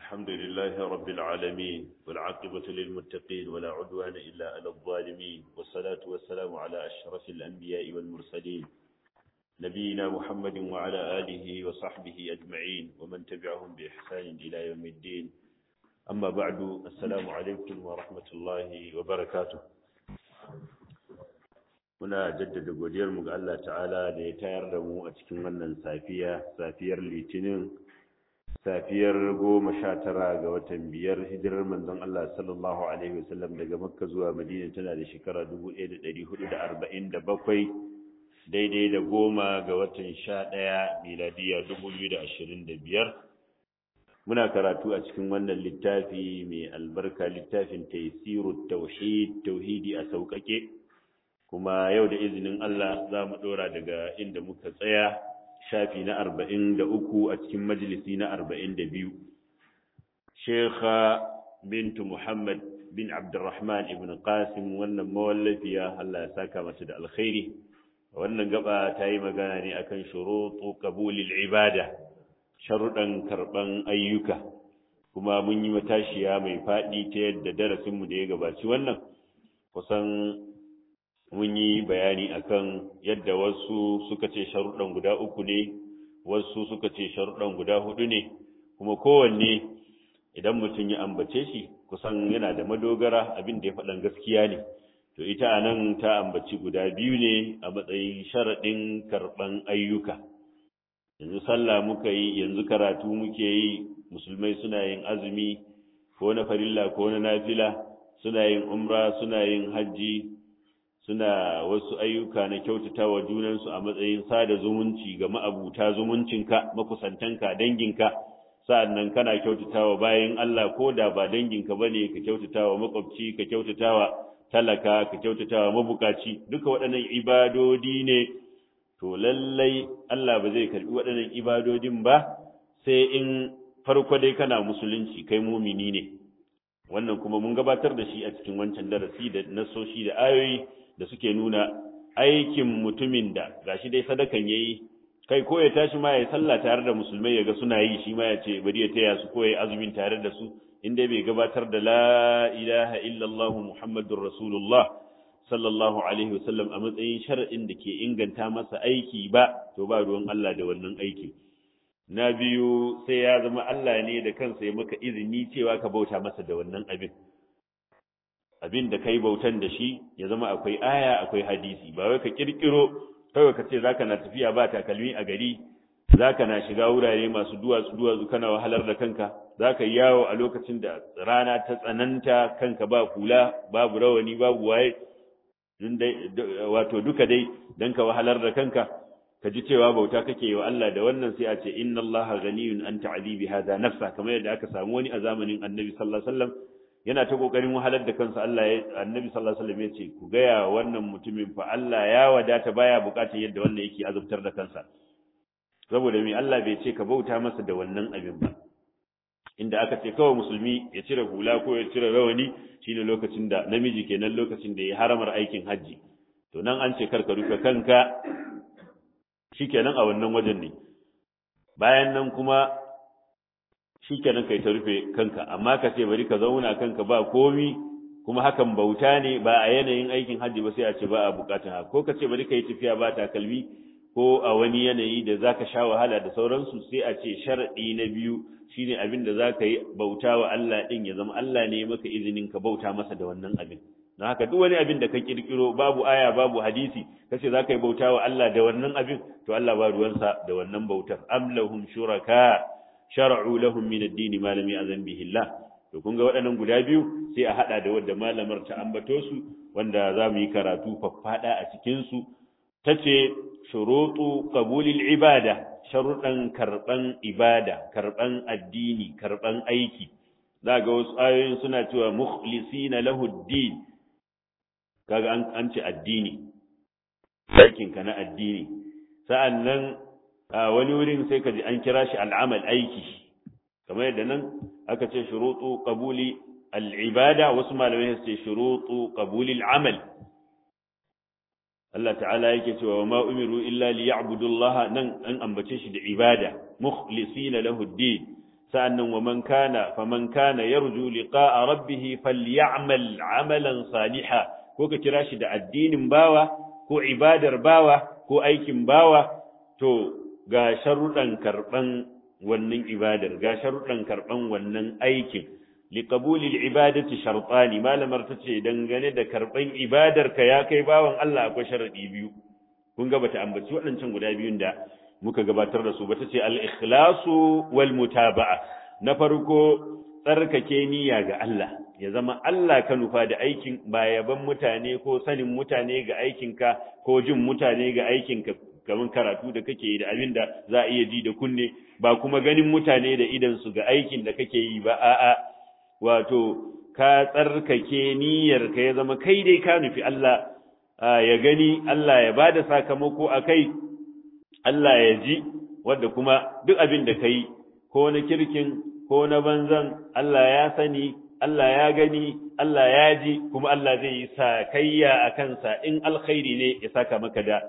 الحمد لله رب العالمين والعاقبة للمتقين ولا عدوان إلا على الظالمين والصلاة والسلام على أشرف الأنبياء والمرسلين نبينا محمد وعلى آله وصحبه أجمعين ومن تبعهم بإحسان إلى يوم الدين أما بعد السلام عليكم ورحمة الله وبركاته muna jaddada godiyarmu ga Allah ta'ala da ya tayar da mu a cikin wannan safiya safiyar litinin safiyar goma sha tara ga watan biyar hijirar manzon Allah sallallahu alaihi wasallam daga makka zuwa madina tana da shekara dubu ɗaya da ɗari hudu da arba'in da bakwai daidai da goma ga watan sha ɗaya miladiya dubu biyu da ashirin da biyar muna karatu a cikin wannan littafi mai albarka littafin taisiru tauhid tauhidi a sauƙaƙe kuma yau da izinin Allah za mu ɗora daga inda muka tsaya shafi na arba'in da uku a cikin majalisi na arba'in da biyu shekha bintu muhammad bin abdurrahman ibn qasim wannan mawallafiya Allah ya saka mata da alkhairi wannan gaba ta yi magana ne akan shuruɗu qabulil ibada sharuɗan karɓan ayyuka kuma mun yi matashiya mai faɗi ta yadda darasinmu da ya gabaci wannan kusan mun yi bayani akan yadda wasu suka ce sharuɗan guda uku ne wasu suka ce sharuɗan guda hudu ne kuma kowanne idan mutum ya ambace shi kusan yana da madogara abin da ya faɗan gaskiya ne to ita a nan ta ambaci guda biyu ne a matsayin sharaɗin karɓan ayyuka yanzu sallah muka yi yanzu karatu muke yi musulmai suna yin azumi ko na farilla ko na nafila suna yin umra suna yin hajji suna wasu ayyuka na kyautata wa junansu a matsayin sada zumunci ga ma'abuta zumuncinka makusantanka danginka sa'annan kana kyautata wa bayan Allah ko da ba danginka bane ka kyautata wa makwabci ka kyautata wa talaka ka kyautata wa mabukaci duka waɗannan ibadodi ne to lallai Allah ba zai karbi waɗannan ibadodin ba sai in farko dai kana musulunci kai mumini ne wannan kuma mun gabatar da shi a cikin wancan darasi da nasoshi da ayoyi da suke nuna aikin mutumin da gashi dai sadakan yayi kai ko ya tashi ma ya sallah tare da musulmai ya ga suna yi shi ma ya ce bari ya taya su ko ya azumin tare da su in dai bai gabatar da la ilaha illallah muhammadur rasulullah sallallahu alaihi wasallam a matsayin shar'in da ke inganta masa aiki ba to ba ruwan Allah da wannan aiki na biyu sai ya zama Allah ne da kansa ya maka izini cewa ka bauta masa da wannan abin abin da kai bautan da shi ya zama akwai aya akwai hadisi ba wai ka kirkiro kawai ka ce zaka na tafiya ba takalmi a gari zaka na shiga wurare masu duwatsu duwatsu kana wahalar da kanka zaka yi yawo a lokacin da rana ta tsananta kanka ba kula babu rawani babu waye wato duka dai dan ka wahalar da kanka ka ji cewa bauta kake wa Allah da wannan sai a ce inna Allah ghaniyun an ta'dibi hadha nafsa kamar yadda aka samu wani a zamanin Annabi sallallahu alaihi wasallam yana ta kokarin wahalar da kansa Allah ya Annabi sallallahu alaihi wasallam ya ce ku ga wannan mutumin fa Allah ya wadata baya bukatar yadda wannan yake azubtar da kansa saboda me Allah bai ce ka bauta masa da wannan abin ba inda aka ce kawai musulmi ya cire hula ko ya cire rawani shine lokacin da namiji kenan lokacin da ya haramar aikin haji to nan an ce karka rufe kanka shikenan a wannan wajen ne bayan nan kuma shikenan kai ta rufe kanka amma ka ce bari ka zauna kanka ba komi kuma hakan bauta ne ba a yanayin aikin hajji ba sai a ce ba a bukatun haka ko ka ce bari ka yi tafiya ba takalmi ko a wani yanayi da zaka sha wahala da sauransu sai a ce sharadi na biyu shine abin da zaka yi bauta wa Allah din ya zama Allah ne maka izinin ka bauta masa da wannan abin don haka duk wani abin da ka kirkiro babu aya babu hadisi kace zaka yi bauta wa Allah da wannan abin to Allah ba ruwansa da wannan bautar am lahum shuraka shar'u lahum min ad-din ma lam ya'zan bihi Allah to kun ga waɗannan guda biyu sai a hada da wanda malamar ta ambato su wanda za mu yi karatu faffada a cikin su tace shurutu qabulil ibada sharuɗan karban ibada karban addini karban aiki za ga wasu ayoyin suna cewa mukhlisina lahu ad-din kaga an an ce addini aikin ka na addini sa'annan a wani wurin sai ka ji an kira shi al'amal aiki kamar yadda nan aka ce shurutu qabuli al'ibada wasu malamai su ce shurutu qabuli al'amal Allah ta'ala yake cewa wa ma umiru illa liya'budu Allah nan an ambace shi da ibada mukhlisina lahu ad-din sa'annan wa man kana faman kana yarju liqa'a rabbih falyamal 'amalan salihan ko ka kira shi da addinin bawa ko ibadar bawa ko aikin bawa to ga sharuɗan karɓan wannan ibadar ga sharuɗan karɓan wannan aikin liqabulil ibadati shartani malamar tace dangane da karɓan ibadar ka ya kai bawan Allah akwai sharadi biyu kun ga bata ambaci waɗancan guda biyun da muka gabatar da su ba tace al-ikhlasu wal mutaba'a na farko tsarkake niyya ga Allah ya zama Allah ka nufa da aikin ba yaban mutane ko sanin mutane ga aikinka ko jin mutane ga aikinka kamar karatu da kake yi da abin da za a iya ji da kunne ba kuma ganin mutane da idan su ga aikin da kake yi ba a'a wato ka tsarkake niyyar ka ya zama kai dai ka nufi Allah ya gani Allah ya bada sakamako a kai Allah ya ji wadda kuma duk abin da ka yi ko na kirkin ko na banzan Allah ya sani Allah ya gani Allah ya ji kuma Allah zai yi sakayya a kansa in alkhairi ne ya saka maka da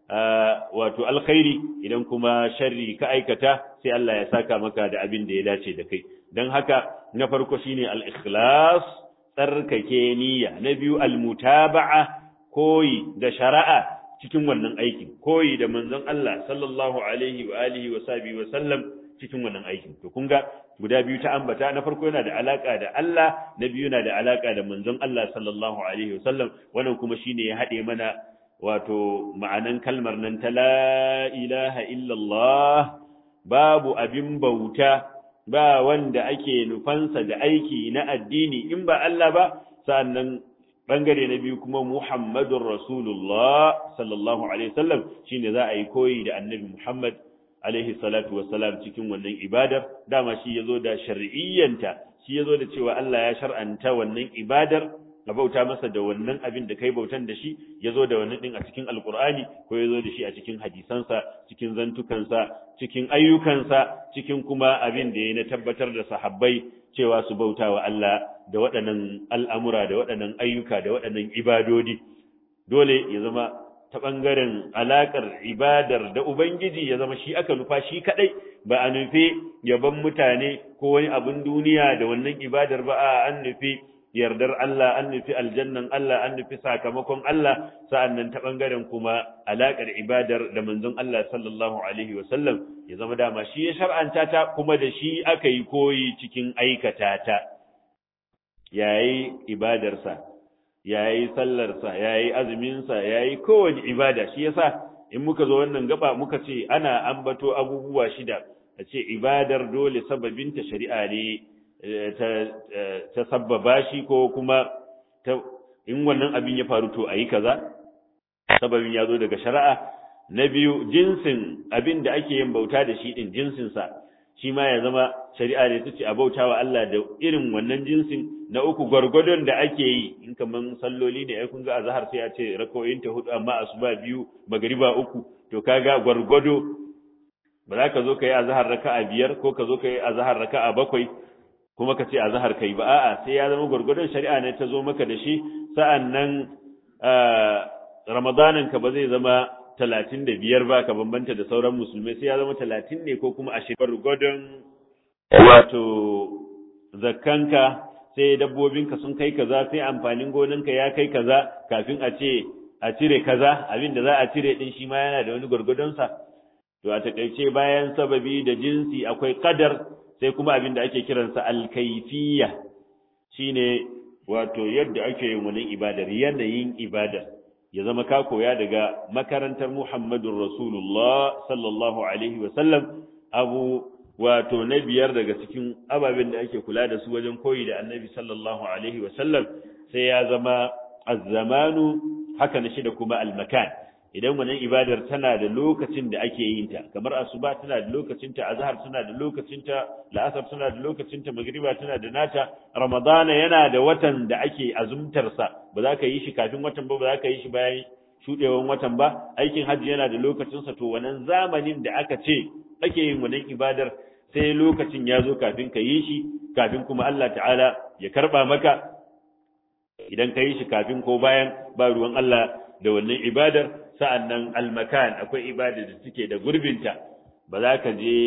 wato alkhairi idan kuma sharri ka aikata sai Allah ya saka maka da abin da ya dace da kai don haka na farko shine al-ikhlas tsarkake niyya na biyu al-mutaba'a koyi da shari'a cikin wannan aikin koyi da manzon Allah sallallahu alaihi wa alihi wa sahbihi wa sallam cikin wannan aikin to kun ga guda biyu ta ambata na farko yana da alaka da Allah na biyu yana da alaka da manzon Allah sallallahu alaihi wa sallam wannan kuma shine ya hade mana wato ma'anan kalmar nan ta la ilaha illallah babu abin bauta ba wanda ake nufansa da aiki na addini in ba Allah ba sa'annan bangare na biyu kuma Muhammadur Rasulullah sallallahu alaihi wasallam shine za a yi koyi da Annabi Muhammad alaihi salatu wassalam cikin wannan ibadar dama shi yazo da shar'iyyanta shi yazo da cewa Allah ya shar'anta wannan ibadar ka bauta masa da wannan abin da kai bautan da shi ya zo da wannan din a cikin alkur'ani ko ya zo da shi a cikin hadisansa cikin zantukansa cikin ayyukansa cikin kuma abin da ya na tabbatar da sahabbai cewa su bauta wa Allah da waɗannan al'amura da waɗannan ayyuka da waɗannan ibadodi dole ya zama ta ɓangaren alaƙar ibadar da Ubangiji ya zama shi aka nufa shi kaɗai ba a nufi yaban mutane ko wani abin duniya da wannan ibadar ba a an nufi yardar Allah an nufi aljannan Allah an nufi sakamakon Allah sa'annan ta bangaren kuma alakar ibadar da manzon Allah sallallahu alaihi wasallam ya zama dama shi ya shar'anta ta kuma da shi aka yi koyi cikin aikata ta yayi ibadarsa yayi sallarsa yayi azuminsa yayi kowace ibada shi yasa in muka zo wannan gaba muka ce ana ambato abubuwa shida a ce ibadar dole sababinta shari'a ne ta sabbaba shi ko kuma in wannan abin ya faru to a yi kaza sababin ya zo daga shari'a na biyu jinsin abin da ake yin bauta da shi din jinsinsa shi ma ya zama shari'a ne ta ce a bauta wa Allah da irin wannan jinsin na uku gwargwadon da ake yi in kaman salloli ne ai kun ga azhar sai a ce rakoyin ta hudu amma asuba biyu magriba uku to kaga gwargwado ba za ka zo ka yi azhar raka'a biyar ko ka zo ka yi azhar raka'a bakwai kuma ka ce a zahar kai ba a'a sai ya zama gwargwadon shari'a ne ta zo maka da shi sa'annan ramadanin ka ba zai zama talatin da biyar ba ka bambanta da sauran musulmai sai ya zama talatin ne ko kuma ashirin gwargwadon wato zakkanka sai dabbobinka sun kai kaza sai amfanin gonanka ya kai kaza kafin a ce a cire kaza abin da za a cire din shi ma yana da wani gwargwadonsa to a takaice bayan sababi da jinsi akwai kadar sai kuma abin da ake kiransa alkaifiyya shine wato yadda ake yin wannan ibadar yanayin ibadar ya zama ka koya daga makarantar Muhammadun Rasulullah sallallahu alaihi wa sallam abu wato na biyar daga cikin ababen da ake kula da su wajen koyi da Annabi sallallahu alaihi wa sallam sai ya zama az-zamanu haka na shida kuma al-makan idan wannan ibadar tana da lokacin da ake yin ta kamar asuba tana da lokacin ta azhar tana da lokacin ta la'asar tana da lokacin ta magriba tana da nata ramadana yana da watan da ake azumtar sa ba za ka yi shi kafin watan ba ba za ka yi shi bayan shudewan watan ba aikin hajji yana da lokacin sa to wannan zamanin da aka ce ake yin wannan ibadar sai lokacin ya zo kafin ka yi shi kafin kuma Allah ta'ala ya karba maka idan ka yi shi kafin ko bayan ba ruwan Allah da wannan ibadar sa'annan almakan akwai ibada da suke da gurbinta ba za ka je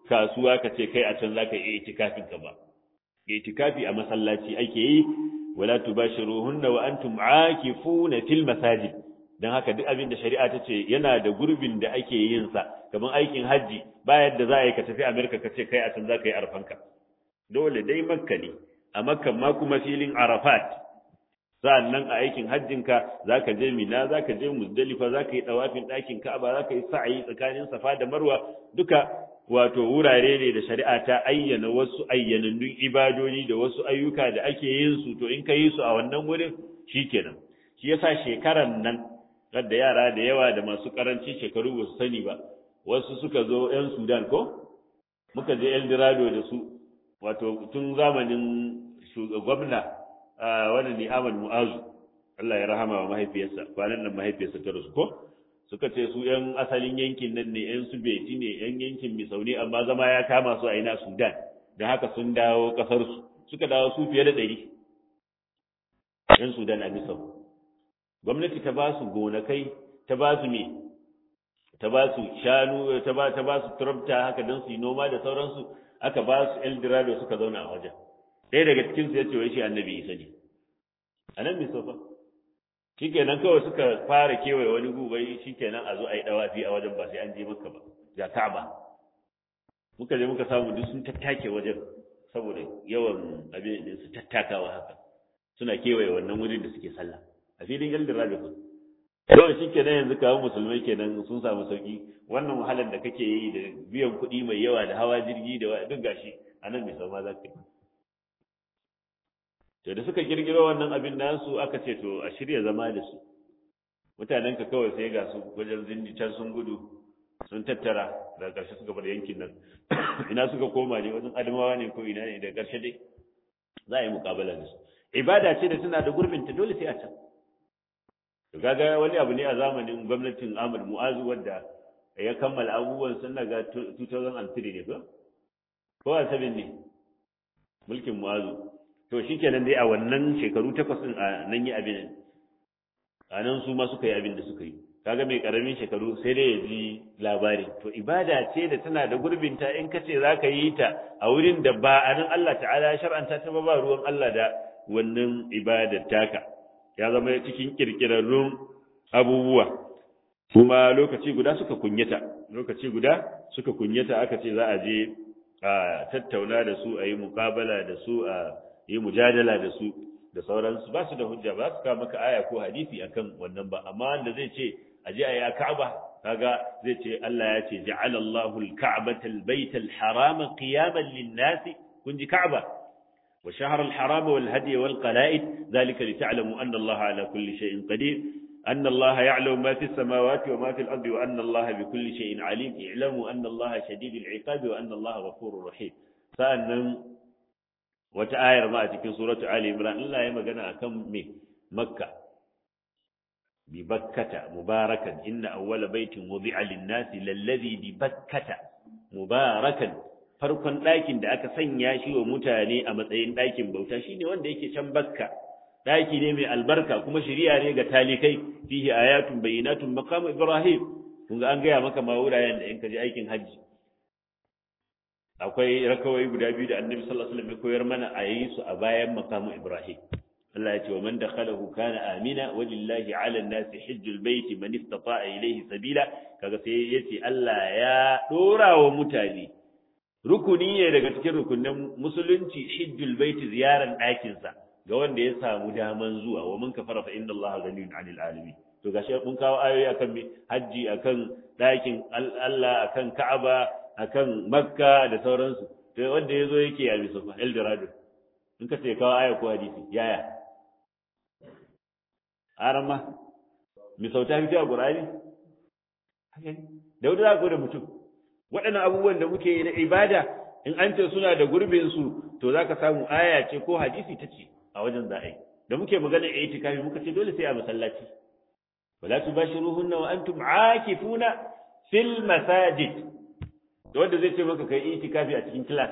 kasuwa ka ce kai a can zaka yi itikafin ka ba itikafi a masallaci ake yi wala tubashiruhunna wa antum aakifuna fil masajid dan haka duk abin da shari'a ta ce yana da gurbin da ake yin sa kamar aikin haji ba yadda za a yi ka tafi America ka ce kai a can zaka yi arfanka dole dai makka ne a makka ma kuma filin arafat sa'annan a aikin hajjinka zaka je mina zaka je muzdalifa zaka yi dawafin ɗakin ka'aba zaka yi sa'ayi tsakanin safa da marwa duka wato wurare ne da shari'a ta ayyana wasu ayyanannun ibadodi da wasu ayyuka da ake yin su to in ka yi su a wannan wurin shikenan shi yasa shekaran nan da yara da yawa da masu karanci shekaru ba su sani ba wasu suka zo yan Sudan ko muka je El Dorado da su wato tun zamanin gwamna wannan ne Ahmad Mu'azu Allah ya rahama wa mahaifiyarsa kwanan nan mahaifiyarsa ta rasu ko suka ce su yan asalin yankin nan ne yan su beti ne yan yankin Misauni amma zama ya kama su a ina Sudan da haka sun dawo kasar su suka dawo su fiye da ɗari yan Sudan a Misau gwamnati ta ba su gonakai ta ba su me ta ba su shanu ta ba ta ba su turabta haka don su yi noma da sauransu aka ba su Eldorado suka zauna a wajen ɗaya daga cikin su ya ce wai shi annabi Isa ne a nan mai sofa shikenan kawai suka fara kewaye wani gubai shikenan a zo a yi dawafi a wajen ba sai an je maka ba ga Ka'aba muka je muka samu duk sun tattake wajen saboda yawan abin din su tattakawa haka suna kewaye wannan wurin da suke sallah a filin Eldorado ko kawai shi kenan yanzu kawo musulmai kenan sun samu sauki wannan wahalar da kake yi da biyan kuɗi mai yawa da hawa jirgi da duk gashi a nan mai sama za ka yi to da suka kirkiro wannan abin nasu aka ce to a shirya zama da su mutanen ka kawai sai ga su wajen zindi can sun gudu sun tattara daga ƙarshe suka bar yankin nan ina suka koma ne wajen adamawa ne ko ina ne daga ƙarshe dai za a yi muƙabala da su ibada ce da tana da gurbinta dole sai a can to kaga wani abu ne a zamanin gwamnatin Ahmad Mu'azu wanda ya kammala abubuwan sun daga 2003 ne ba ko a sabin ne mulkin Mu'azu to shikenan dai a wannan shekaru takwas din a nan yi abin a nan su ma suka yi abin da suka yi kaga mai karamin shekaru sai dai ya ji labari to ibada ce da tana da gurbinta in ka ce za ka yi ta a wurin da ba a nan Allah ta'ala ya shar'anta ta ba ba ruwan Allah da wannan ibadar taka ya zama cikin kirkirarrun abubuwa kuma lokaci guda suka kunyata lokaci guda suka kunyata aka ce za a je a tattauna da su a yi muƙabala da su a yi mujadala da su da sauransu ba su da hujja ba su kawo maka aya ko hadisi akan wannan ba amma wanda zai ce a je a yi a ka'aba kaga zai ce Allah ya ce ja'ala Allahu al-ka'bata al-bayta al-harama qiyaman lin-nasi kun ji ka'aba وشهر الحرام والهدي والقلائد ذلك لتعلموا أن الله على كل شيء قدير أن الله يعلم ما في السماوات وما في الأرض وأن الله بكل شيء عليم اعلموا أن الله شديد العقاب وأن الله غفور رحيم فأن وتآير ما في سورة آل عمران الله يما قنا كم مكة ببكة مباركا إن أول بيت وضع للناس للذي ببكة مباركا farkon ɗakin da aka sanya shi wa mutane a matsayin ɗakin bauta shine wanda yake can bakka ɗaki ne mai albarka kuma shiriya ne ga talikai fihi ayatun bayyinatun maqam ibrahim kun ga an gaya maka ma wuraren da in ka je aikin hajji akwai rakawai guda biyu da annabi sallallahu alaihi wasallam ya koyar mana a yi su a bayan maqam ibrahim Allah ya ce wa man dakhalahu kana amina walillahi ala an-nasi hajjul baiti man istata'a ilayhi sabila kaga sai yace Allah ya dora wa mutane rukuni ne daga cikin rukunin musulunci hijjul baiti ziyaran ɗakinsa ga wanda ya samu daman zuwa wa mun kafara fa inna allaha ghaniyun 'anil alamin to gashi mun kawo ayoyi akan me haji akan ɗakin Allah akan Ka'aba akan Makka da sauransu to wanda yazo yake ya bisu El Dorado in ka ce kawo aya ko hadisi yaya arama mi sauta fi a Qur'ani da wanda za ku da mutum waɗannan abubuwan da muke yi na ibada in an ce suna da gurbin su to zaka samu aya ce ko hadisi ta ce a wajen za a yi da muke magana a itikafi muka ce dole sai a masallaci wala tubashiruhunna wa antum aakifuna fil masajid to wanda zai ce maka kai itikafi a cikin class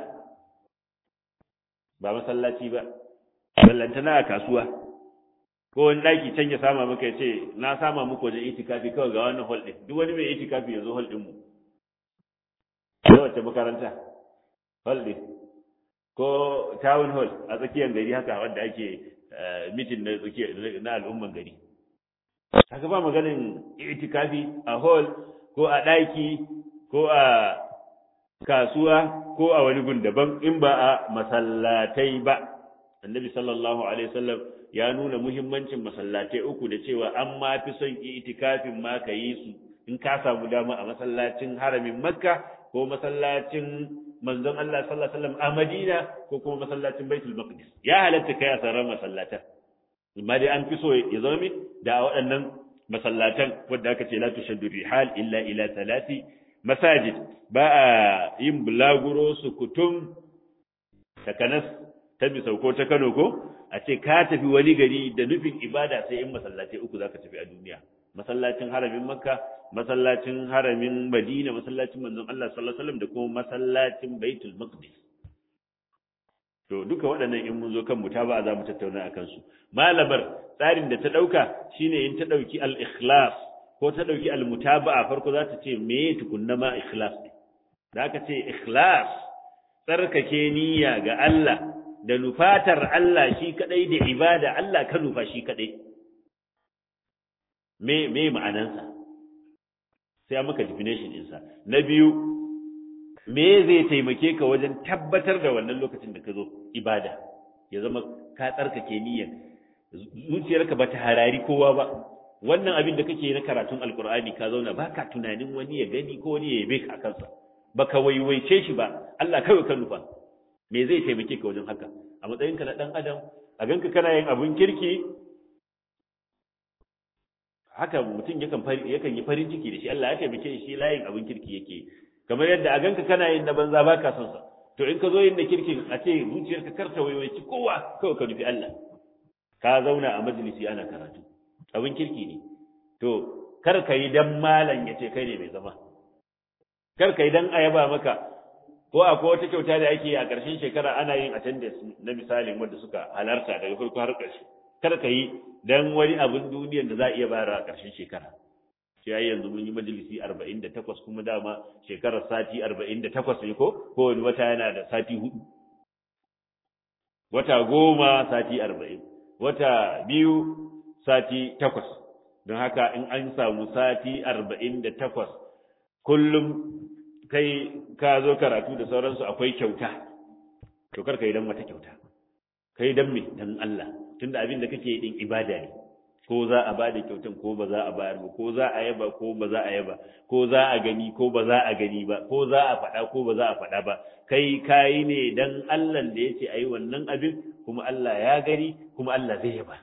ba masallaci ba ballantana a kasuwa ko wani ɗaki can ya sama maka ya ce na sama muku wajen itikafi kawai ga wannan hall ɗin duk wani mai itikafi ya zo hall ɗin mu da wace makaranta hall din ko town hall a tsakiyar gari haka wanda ake mitin na tsakiyar na al'umman gari haka ba maganin itikafi a hall ko a ɗaki ko a kasuwa ko a wani gun daban in ba a masallatai ba annabi sallallahu alaihi wasallam ya nuna muhimmancin masallatai uku da cewa an ma fi son itikafin ma ka yi su in ka samu dama a masallacin haramin makka ko masallacin manzon Allah sallallahu alaihi wasallam a Madina ko kuma masallacin Baitul Maqdis ya halatta kai a sauran masallatan amma dai an fi so ya zama da waɗannan masallatan wanda aka ce la tushaddu rihal illa ila thalathi masajid ba a yin bulaguro su kutum takanas ta bisau ko ta Kano ko a ce ka tafi wani gari da nufin ibada sai in masallatai uku zaka tafi a duniya masallacin haramin makka masallacin haramin madina masallacin manzon Allah sallallahu alaihi wasallam da kuma masallacin baitul maqdis to duka waɗannan in mun zo kan mutaba za mu tattauna akan su malamar tsarin da ta dauka shine in ta dauki al ikhlas ko ta dauki al mutaba'a farko za ta ce me tukunna ma ikhlas da aka ce ikhlas tsarkake niyya ga Allah da nufatar Allah shi kadai da ibada Allah ka nufa shi kadai me me ma'anansa sai an maka definition ɗinsa na biyu me zai taimake ka wajen tabbatar da wannan lokacin da ka zo ibada ya zama ka tsarkake niyyar zuciyarka ba ta harari kowa ba wannan abin da kake na karatun alkur'ani ka zauna ba ka tunanin wani ya gani ko wani ya yabe ka a kansa ba ka waiwaice shi ba Allah kawai ka nufa me zai taimake ka wajen haka a matsayinka na ɗan adam a ganka kana yin abun kirki haka mutum yakan yakan yi farin ciki da shi Allah ya taimake shi layin abun kirki yake kamar yadda a ganka kana yin na banza baka son sa to in ka zo yin da kirkin a ce zuciyarka karta waiwaici kowa kawai ka nufi Allah ka zauna a majalisi ana karatu abun kirki ne to kar ka yi dan malam ya ce kai ne mai zama kar ka yi dan ayaba maka ko akwai wata kyauta da ake a ƙarshen shekara ana yin attendance na misalin wanda suka halarta daga farko har ƙarshe kar ka yi dan wani abin duniyar da za a iya bayarwa a ƙarshen shekara shi ai yanzu mun yi majalisi 48 kuma dama shekarar sati 48 ne ko ko wani wata yana da sati hudu wata goma sati 40 wata biyu sati takwas don haka in an samu sati 48 kullum kai ka zo karatu da sauransu akwai kyauta to kar ka yi dan wata kyauta kai dan me dan Allah tunda abin da kake din ibada ne ko za a bada kyautan ko ba za a bayar ba ko za a yaba ko ba za a yaba ko za a gani ko ba za a gani ba ko za a faɗa ko ba za a faɗa ba kai kayi ne dan Allah da yace ayi wannan abin kuma Allah ya gani kuma Allah zai yaba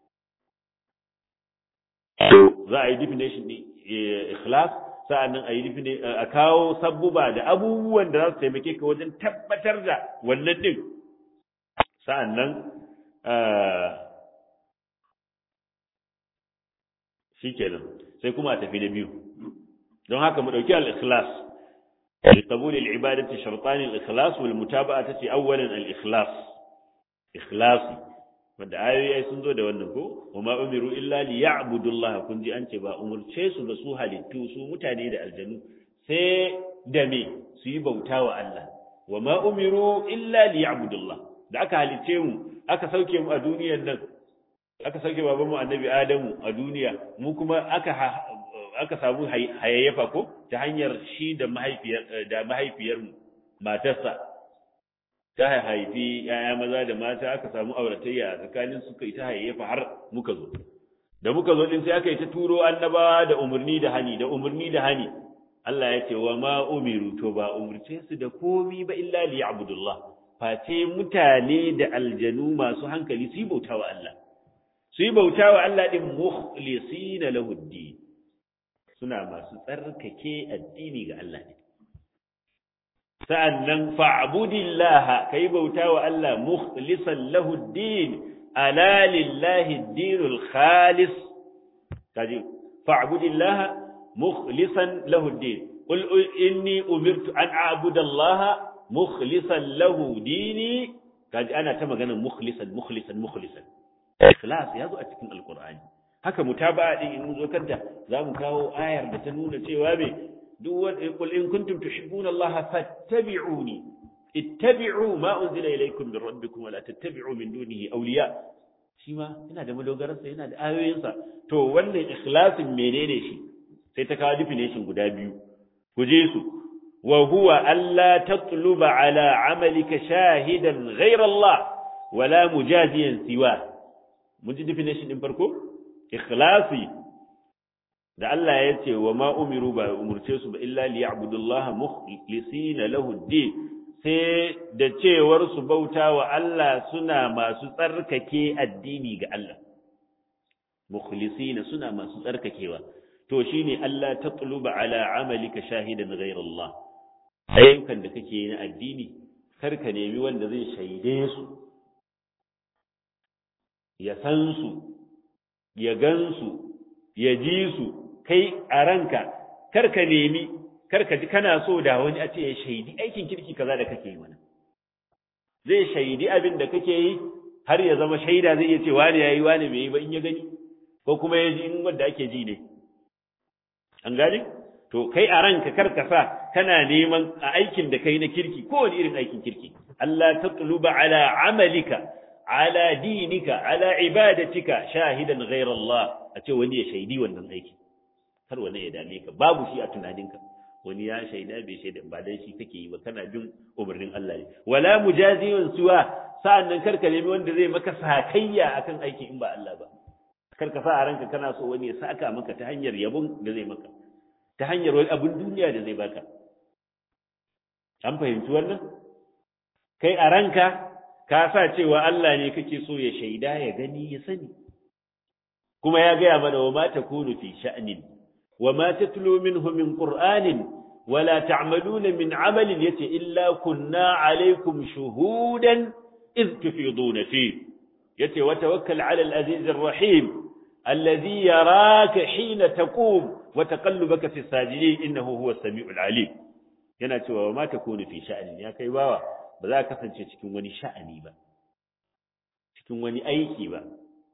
to za a yi definition din ikhlas sa'annan a yi a kawo sabbuba da abubuwan da za su taimake ka wajen tabbatar da wannan din sa'annan shikenan sai kuma a tafi na biyu don haka mu dauki al-ikhlas li qabul al-ibadati shartan al-ikhlas wal mutaba'ah tace awwalan al-ikhlas ikhlasi wanda ayoyi sun zo da wannan ko wama umiru illa li ya'budu Allah kun ji an ce ba umurce su ba su halittu su mutane da aljanu sai da me su yi bauta wa Allah wama umiru illa li ya'budu Allah da aka halice mu aka sauke mu a duniyar nan aka sauke baban mu annabi Adamu a duniya mu kuma aka aka samu hayayyafa ko ta hanyar shi da mahaifiyar da mahaifiyar mu matarsa ta haifi yaya maza da mata aka samu auratayya a tsakanin suka yi ta hayayyafa har muka zo da muka zo din sai aka yi ta turo annabawa da umarni da hani da umarni da hani Allah ya ce wa ma umiru to ba umurce su da komi ba illa li ya'budullah face mutane da aljanu masu hankali su yi bauta wa Allah su yi bauta wa Allah din mukhlisina lahu din suna masu tsarkake addini ga Allah ne sa'annan fa'budillaha kai bauta wa Allah mukhlisan lahu din ala lillahi ad-dinul khalis kaji fa'budillaha mukhlisan lahu ad-din qul inni umirtu an a'budu Allah mukhlisan lahu dini kaji ana ta maganar mukhlisan mukhlisan mukhlisan ikhlas ya zo a cikin alqur'ani haka mutaba'a din in zo kanta zamu kawo ayar da ta nuna cewa me duk wanda qul in kuntum tuhibbuna Allah fattabi'uni ittabi'u ma unzila ilaykum min rabbikum wa la tattabi'u min dunihi awliya shi ma yana da madogararsa yana da ayoyinsa to wannan ikhlasin menene shi sai ta kawo definition guda biyu ku je su wa huwa alla tatluba ala amalika shahidan ghayra Allah wala mujaziyan siwa mun ji definition din farko ikhlasi da Allah ya ce wa ma umiru ba umurce su ba illa liya'budullaha mukhlisina lahu ad-din sai da cewar su bauta wa Allah suna masu tsarkake addini ga Allah mukhlisina suna masu tsarkakewa to shine Allah tatluba ala amalika shahidan ghayra Allah ayyukan da kake yi na addini kar ka nemi wanda zai shaide su ya san su ya gan su ya ji su kai a ranka kar ka nemi kar ka ji kana so da wani a ce ya shaidi aikin kirki kaza da kake yi mana zai shaidi abin da kake yi har ya zama shaida zai iya ce wani yayi wani bai yi ba in ya gani ko kuma ya ji in wanda ake ji ne an gane to kai a ranka kar ka sa kana neman a aikin da kai na kirki ko wani irin aikin kirki Allah tatluba ala amalika ala dinika ala ibadatika shahidan ghayra Allah a ce wani ya shaidi wannan aiki kar wani ya dame ka babu shi a tunaninka wani ya shaida bai shaida ba dan shi kake yi ba kana bin umarnin Allah ne wala mujaziyun suwa sa'annan karka nemi wanda zai maka sakayya akan aiki in ba Allah ba karka sa a ranka kana so wani ya saka maka ta hanyar yabon da zai maka ta hanyar wani abin duniya da zai baka an fahimci wannan kai a ranka ka sa cewa Allah ne kake so ya shaida ya gani ya sani kuma ya gaya mana wa ma takunu fi sha'nin وما تتلو منه من قرآن ولا تعملون من عمل يتي إلا كنا عليكم شهودا إذ تفيضون فيه يتي وتوكل على العزيز الرحيم الذي يراك حين تقوم وتقلبك في الساجدين إنه هو السميع العليم yana cewa wa ma takunu fi sha'ani ya kai bawa ba za ka kasance cikin wani sha'ani ba cikin wani aiki ba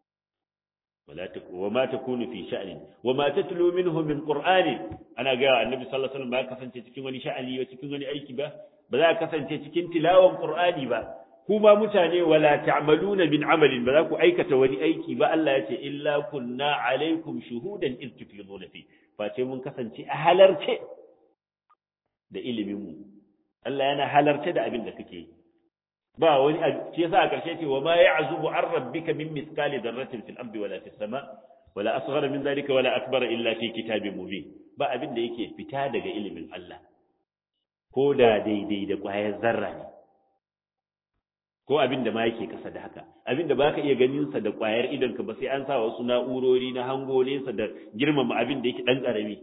ولا تك... وما تكون في شأن وما تتلو منه من قرآن أنا قال النبي صلى الله عليه وسلم ba kasance cikin wani sha'ani ba cikin wani aiki ba ba za ka kasance cikin tilawan Qur'ani ba kuma mutane wala ta'maluna min amalin ba za ku aikata wani aiki ba Allah ya ce illa kunna alaikum shuhudan iz tufiduna fi face mun kasance a halarce da ilimin mu Allah yana halarce da abin da kake yi ba wani shi yasa a ƙarshe ce wa ma ya'zubu an rabbika min mithqali dharratin fil ardi wala fis sama wala asghar min dhalika wala akbar illa fi kitabin mubin ba abin da yake fita daga ilimin Allah ko da daidai da ƙwayar zarra ne ko abin da ma yake kasa da haka abin da baka iya ganin sa da ƙwayar idonka ba sai an sa wasu na'urori na hango nesa da girmama abin da yake dan karami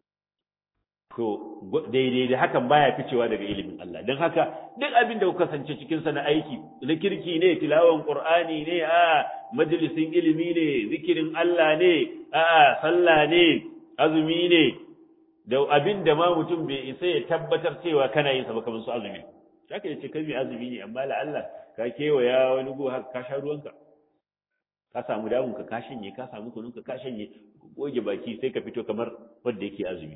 to daidai da hakan baya ficewa daga ilimin Allah don haka duk abin da kuka kasance cikin sa na aiki na kirki ne tilawan qur'ani ne a majalisin ilimi ne zikirin Allah ne a sallah ne azumi ne da abin da ma mutum bai isa ya tabbatar cewa kana yin sa ba kamar su azumi haka yace kai mai azumi ne amma la Allah ka kewaya wani go haka ka sha ruwanka ka samu damun ka ka shanye ka samu kunun ka ka shanye goge baki sai ka fito kamar wanda yake azumi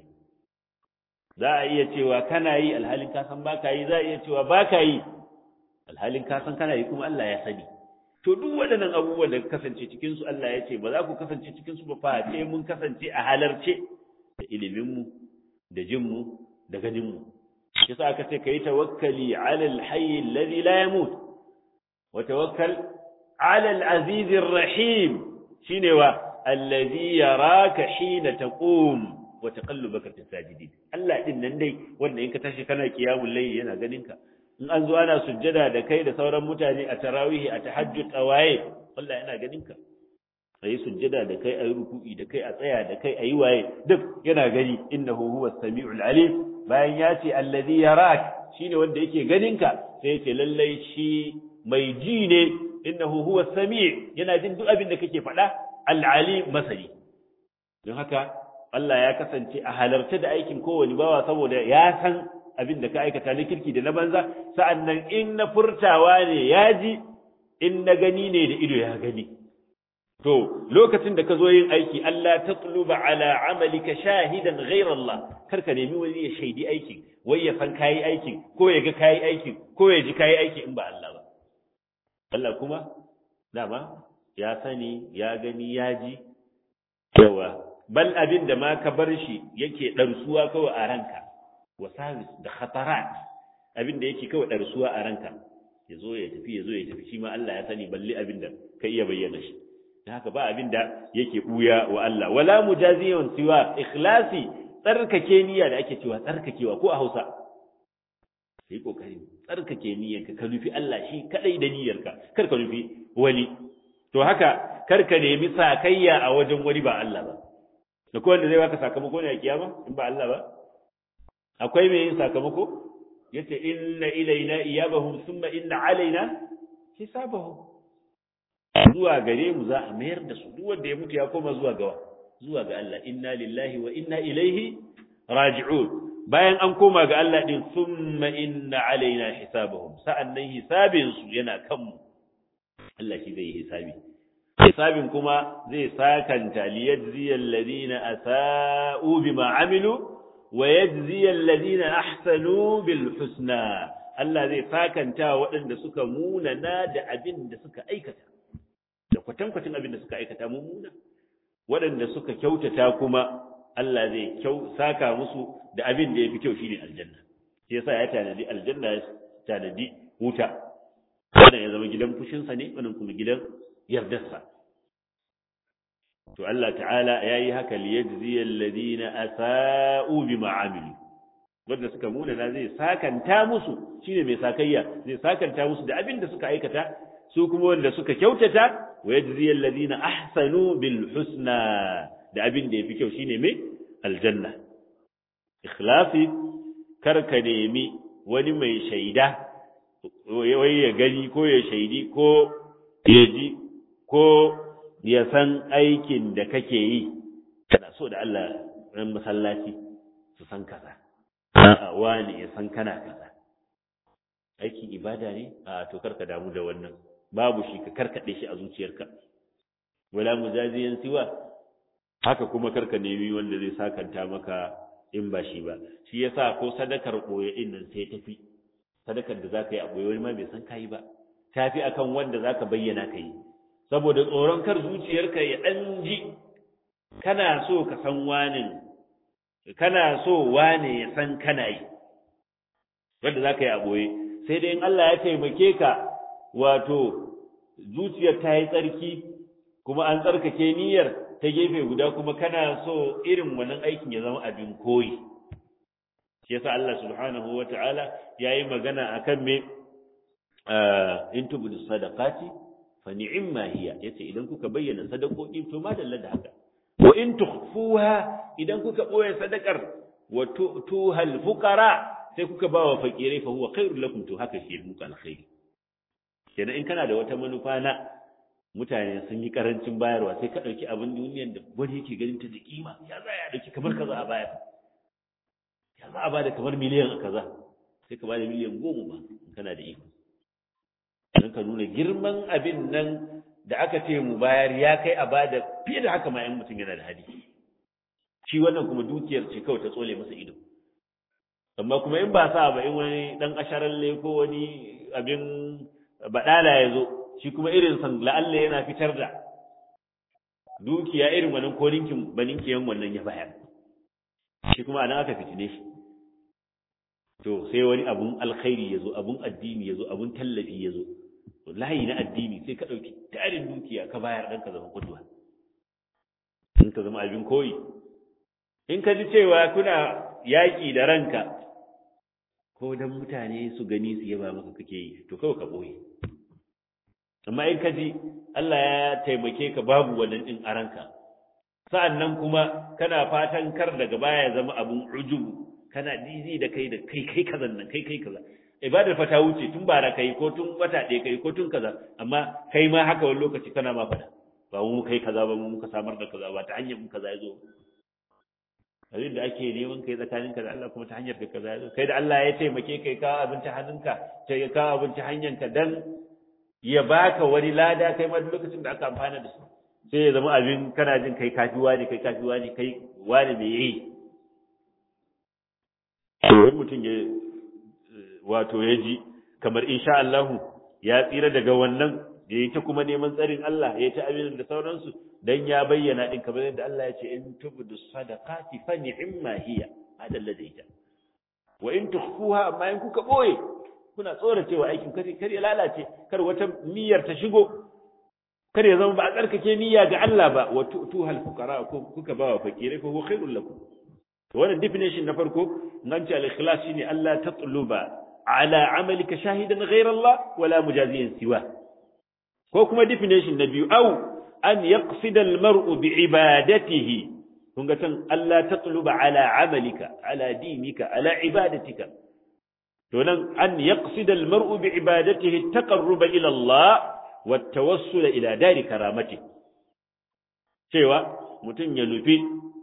za a iya cewa kana yi alhalin ka san baka yi za a iya cewa baka yi alhalin ka san kana yi kuma Allah ya sani to duk waɗannan abubuwan da kasance cikin su Allah ya ce ba za ku kasance cikin su ba fa sai mun kasance a halarce da ilimin mu da jin mu da ganin mu yasa aka ce kai tawakkali ala alhayy alladhi la yamut wa tawakkal ala alaziz arrahim shine wa alladhi yaraka hina taqum wa taqallubaka fi sajidin Allah din nan dai wanda in ka tashi kana qiyamul layl yana ganin ka in an zo ana sujjada da kai da sauran mutane a tarawih a tahajjud a waye Allah yana ganin ka ayi sujjada da kai ayi ruku'i da kai a tsaya da kai ayi waye duk yana gani innahu huwa samiul alim bayan ya ce allazi yarak shine wanda yake ganin ka sai ya ce lallai shi mai ji ne innahu huwa sami' yana jin duk abin da kake faɗa al-alim masani don haka Allah ya kasance a halarta da aikin kowane bawa saboda ya san abin da ka aikata na kirki da na banza sa'annan in na furtawa ne ya ji in na gani ne da ido ya gani to lokacin da ka zo yin aiki Allah ta tuluba ala amalika shahidan ghayra Allah kar ka nemi wani ya shaidi aikin wai ya san kayi aikin ko ya ga kayi aikin ko ya ji kayi aikin in ba Allah ba Allah kuma dama ya sani ya gani ya ji yawa bal abin da ma ka bar shi yake ɗarsuwa kawai a ranka wa sabis da khatarat abin da yake kawai ɗarsuwa a ranka ya zo ya tafi ya zo ya tafi shi ma Allah ya sani balle abin da ka iya bayyana shi da haka ba abin da yake buya wa Allah wala mujaziyan siwa ikhlasi tsarkake niyya da ake cewa tsarkakewa ko a Hausa sai kokari tsarkake niyyarka ka nufi Allah shi kadai da niyyarka kar ka nufi wani to haka kar ka nemi sakayya a wajen wani ba Allah ba da ko wanda zai baka sakamako ne a kiyama in ba Allah ba akwai mai yin sakamako yace inna ilaina iyabahum thumma inna alaina hisabahum zuwa gare mu za a mayar da su duk wanda ya mutu ya koma zuwa ga zuwa ga Allah inna lillahi wa inna ilaihi raji'un bayan an koma ga Allah din thumma inna alaina hisabahum sa'annan hisabin su yana kanmu Allah shi zai yi hisabi hisabin kuma zai sakanta liyajziyal ladina asa'u bima amilu wa yajziyal ladina ahsanu bil husna Allah zai sakanta waɗanda suka munana da abin da suka aikata da kwatankwacin abin da suka aikata mummuna waɗanda suka kyautata kuma Allah zai kyau saka musu da abin da ya fi kyau shine aljanna shi yasa ya tanadi aljanna ya tanadi wuta wannan ya zama gidan fushinsa ne wannan kuma gidan yardarsa to Allah ta'ala ya yi haka liyajziya alladhina asa'u bima amilu wanda suka muna na zai sakanta musu shine mai sakayya zai sakanta musu da abin da suka aikata su kuma wanda suka kyautata wa yajziya alladhina ahsanu bil husna da abin da yafi kyau shine mai aljanna ikhlasi kar ka nemi wani mai shaida wai ya gani ko ya shaidi ko ya ji ko ya san aikin da kake yi kana so da Allah ran masallaci su san kaza a'a wani ya san kana kaza aikin ibada ne a to karka damu da wannan babu shi ka karkade shi a zuciyarka wala mujaziyan siwa haka kuma karka nemi wanda zai sakanta maka in ba shi ba shi yasa ko sadakar boye din nan sai tafi sadakar da zaka yi a boye wani ma bai san kai ba tafi akan wanda zaka bayyana kai saboda tsoron kar zuciyarka ya dan ji kana so ka san wani kana so wane ya san kana yi wanda zaka yi a boye sai dai in Allah ya taimake ka wato zuciyar ta yi tsarki kuma an tsarkake niyyar ta gefe guda kuma kana so irin wannan aikin ya zama abin koyi shi yasa Allah subhanahu wata'ala yayi magana akan me in tubudu sadaqati fa ni'ma hiya yace idan kuka bayyana sadakoki to ma dalla da haka wa in tukhfuha idan kuka boye sadakar wa tu'tuha al-fuqara sai kuka ba wa fakirai fa huwa khairul lakum to haka shi muku alkhairi kenan in kana da wata manufa na mutane sun yi karancin bayarwa sai ka ɗauki abin duniyar da wani yake ganin ta da kima ya za ya ɗauki kamar kaza a bayar ya za a bada kamar miliyan a kaza sai ka bada miliyan goma ba in kana da iko don ka nuna girman abin nan da aka ce mu bayar ya kai a bada fiye da haka ma yan mutum yana da hali shi wannan kuma dukiyar ce kawai ta tsole masa ido amma kuma in ba sa ba in wani dan asharalle ko wani abin baɗala ya zo shi kuma irin san la'alla yana fitar da dukiya irin wannan ko ninkin baninkiyan wannan ya bayar shi kuma anan aka fitine shi to sai wani abun alkhairi ya zo abun addini ya zo abun tallafi ya zo layi na addini sai ka ɗauki tarin dukiya ka bayar ɗan ka zama kudwa in ka zama abin koyi in ka ji cewa kuna yaƙi da ranka ko dan mutane su gani su yaba maka kake yi to kawai ka ɓoye amma in ka ji Allah ya taimake ka babu wannan din a ranka sa'annan kuma kana fatan kar daga baya ya zama abun ujubu kana dizi da kai da kai kai kaza nan kai kai kaza ibadar fa ta wuce tun bara kai ko tun wata ɗaya kai ko tun kaza amma kai ma haka wani lokaci kana ma fada ba mu kai kaza ba mu muka samar da kaza ba ta hanyar mu kaza ya zo abin da ake neman kai tsakaninka da Allah kuma ta hanyar da kaza ya zo kai da Allah ya taimake kai ka abinci hannunka sai ya kawo abinci hanyarka dan ya baka wani lada kai ma lokacin da aka amfana da su sai ya zama abin kana jin kai kafi wani kai kafi wani kai wani me yi wani mutum ya wato ya ji kamar insha Allah ya tsira daga wannan ya yi ta kuma neman tsarin Allah ya ta abin da sauransu dan ya bayyana din kamar yadda Allah ya ce in tubdu sadaqati fa ni'ma hiya hada ladaita wa in tukhfuha amma in kuka boye kuna tsoracewa aikin kar kar ya lalace kar wata niyyar ta shigo kar ya zama ba a tsarkake niyya ga Allah ba wa tu'tuhal fuqara ko kuka ba wa fakirai fa huwa khairul lakum wannan definition na farko nan ce al-ikhlas shine Allah tatluba ala amalika shahidan ghayra Allah wala mujaziyan siwa ko kuma definition na biyu au an yaqsida al-mar'u bi ibadatihi kun ga tan Allah tatluba ala amalika ala dinika ala ibadatika to nan an yaqsida al-mar'u bi ibadatihi at-taqarruba ila Allah wa at-tawassul ila dari karamati cewa mutum ya nufi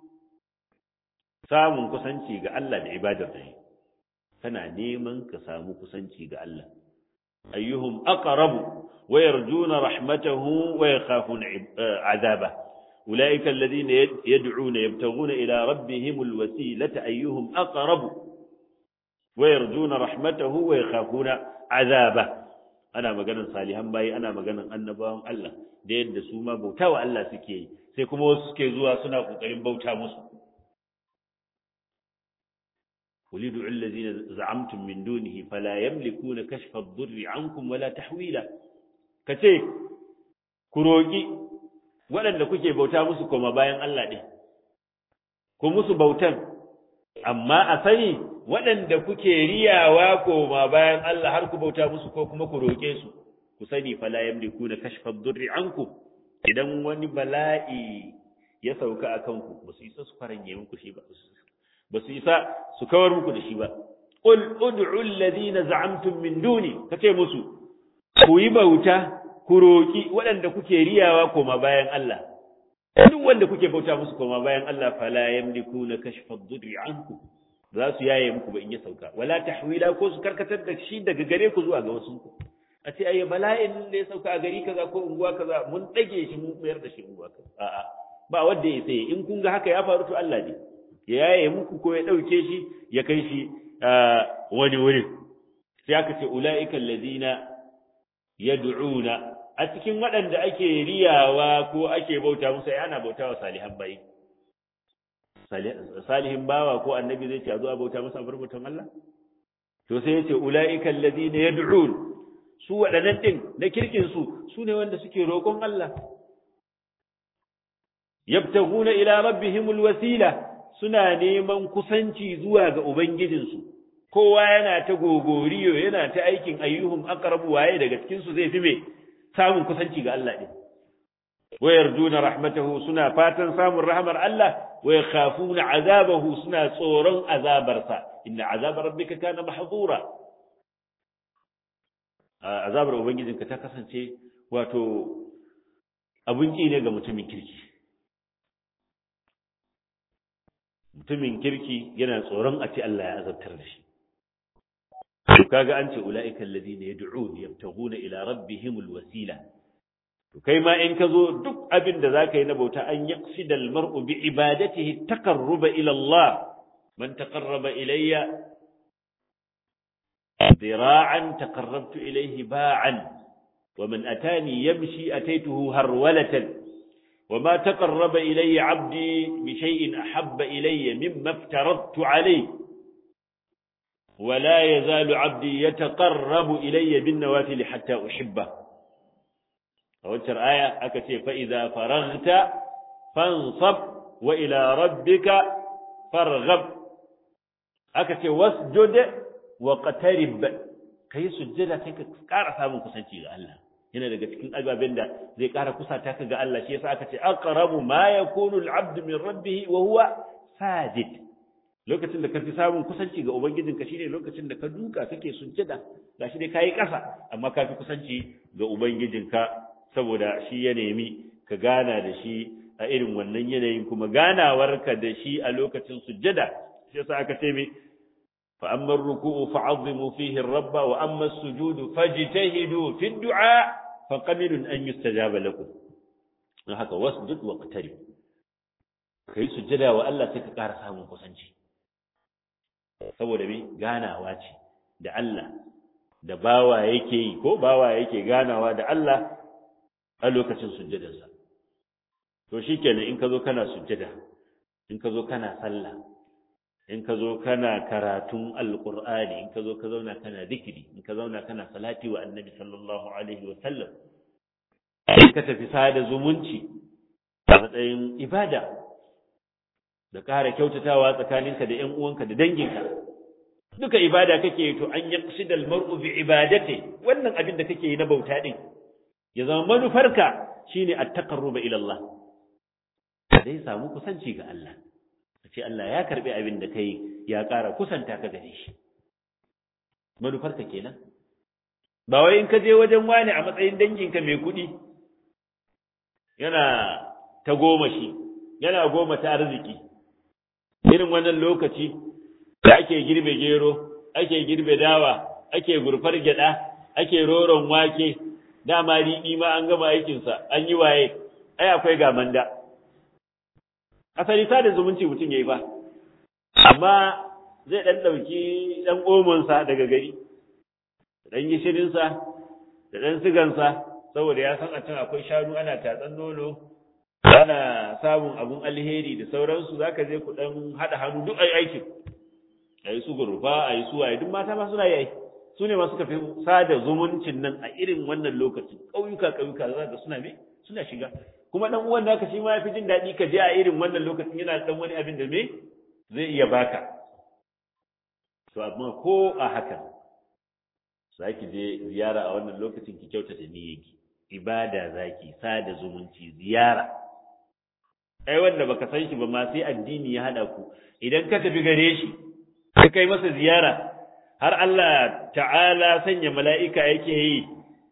samun kusanci ga Allah da ibadar da shi kana neman ka samu kusanci ga Allah ayyuhum aqrabu wa yarjuna rahmatahu wa yakhafuna azaba ulaika alladhina yad'una yabtaghuna ila rabbihim alwasilata ayyuhum aqrabu wa yarjuna rahmatahu wa yakhafuna azaba ana maganan salihan bayi ana maganan annabawan Allah da yadda su ma bautawa Allah suke yi sai kuma wasu suke zuwa suna kokarin bauta musu قل ادعوا الذين زعمتم من دونه فلا يملكون كشف الضر عنكم ولا تحويلا kace ku roki waɗanda kuke bauta musu koma bayan Allah ɗin ku musu bautan amma a sani waɗanda kuke riyawa koma bayan Allah har ku bauta musu ko kuma ku roke su ku sani fala yamlikuna kashfa ad-durri ankum idan wani bala'i ya sauka akan ku ba su isa su faranye muku shi ba ba su isa su kawar muku da shi ba qul ud'u alladhina za'amtum min duni kace musu ku yi bauta ku roki waɗanda kuke riyawa koma bayan Allah duk wanda kuke bauta musu koma bayan Allah fala yamlikuna kashfa ad-durri ankum za su yaye muku ba in ya sauka wala tahwila ko su karkatar da shi daga gare ku zuwa ga wasu ku a ce ayi bala'in da ya sauka a gari kaza ko unguwa kaza mun dage shi mun mayar da shi unguwa kaza a'a ba wanda ya sai in kun ga haka ya faru to Allah ne ya yaye muku ko ya ɗauke shi ya kai shi wani wurin sai aka ce ula'ika alladhina yad'una a cikin waɗanda ake riyawa ko ake bauta musu ana bauta wa salihan bayi salihin bawa ko annabi zai ce a zo a bauta masa bar bautan Allah to sai ya ce ula'ika alladhina yad'un su waɗannan din na kirkin su su ne wanda suke roƙon Allah yabtaguna ila rabbihimul wasila suna neman kusanci zuwa ga Ubangijinsu, kowa yana ta gogoriyo yana ta aikin ayyuhum aqrabu waye daga cikinsu zai fi mai samun kusanci ga Allah ɗin. Wayar juna rahmatahu suna fatan samun rahmar Allah, waya khafuna azabahu suna tsoron azabarsa, inna azabar rabbika kana mahzura. Azabar Ubangijinka ta kasance wato abun ne ga mutumin kirki. mutumin kirki yana tsoron a ce Allah ya azabtar da shi to kaga an ce ulaika alladhina yad'un yabtaghuna ila rabbihimul wasila to kai ma in ka zo duk abin da zaka yi na bauta an yaqsida almar'u bi ibadatihi taqarruba ila Allah man taqarraba ilayya ذراعا تقربت إليه باعا ومن أتاني يمشي أتيته هرولة وما تقرب إلي عبدي بشيء أحب إلي مما افترضت عليه ولا يزال عبدي يتقرب إلي بالنوافل حتى أحبه أوتر آية أكتي فإذا فرغت فانصب وإلى ربك فارغب أكتي واسجد واقترب كي سجد كي كارثة من كسنتي الله yana daga cikin ababen da zai ƙara kusata ka ga Allah shi yasa aka ce aqrabu ma yakunu al-abd min rabbih wa huwa sajid lokacin da ka fi samun kusanci ga ubangijinka shine lokacin da ka duka kake sujjada gashi dai kayi ƙasa amma ka fi kusanci ga ubangijinka saboda shi ya nemi ka gana da shi a irin wannan yanayin kuma ganawarka da shi a lokacin sujjada shi yasa aka ce mai فأما الركوع فعظموا فيه الرب وأما السجود فاجتهدوا في الدعاء فقمن أن يستجاب لكم don haka wasjud waqtarib kai sujjada wa Allah sai ka ƙara samun kusanci saboda me ganawa ce da Allah da bawa yake yi ko bawa yake ganawa da Allah a lokacin sujjadarsa to shikenan in ka zo kana sujjada in ka zo kana sallah in ka zo kana karatun alqur'ani in ka zo ka zauna kana zikiri in ka zauna kana salati wa annabi sallallahu alaihi wa sallam in ka tafi sada zumunci a matsayin ibada da ƙara kyautatawa tsakaninka da ƴan uwanka da danginka duka ibada kake to an yaqsida al-mar'u bi ibadati wannan abin da kake yi na bauta din ya zama manufarka shine at-taqarrub ila Allah dai samu kusanci ga Allah ce Allah ya karbi abin da kai ya ƙara kusanta ka gare shi manufarka kenan ba wai in ka je wajen wani a matsayin danginka mai kuɗi yana ta goma shi yana goma ta arziki irin wannan lokaci da ake girbe gero ake girbe dawa ake gurfar gyada ake roron wake dama riɗi ma an gama aikinsa an yi waye ai akwai gamanda asali sada zumunci mutum ya yi ba amma zai ɗan ɗauki ɗan omonsa daga gari ɗan gishirinsa da ɗan sigansa saboda ya san a can akwai shanu ana tatsan nono ana samun abun alheri da sauransu za ka je ku ɗan haɗa hannu duk ai aikin a yi su gurfa a yi su waye duk mata ma suna yi su ne masu kafi sada zumuncin nan a irin wannan lokacin ƙauyuka ƙauyuka za ka suna me suna shiga kuma ɗan uwan naka shi ma ya fi jin daɗi ka je a irin wannan lokacin yana ɗan wani abin da me zai iya baka to amma ko a haka za ki je ziyara a wannan lokacin ki kyautata niyyarki ibada zaki sada zumunci ziyara ai wanda baka san shi ba ma sai addini ya hada ku idan ka tafi gare shi ka kai masa ziyara har Allah ta'ala sanya mala'ika yake yi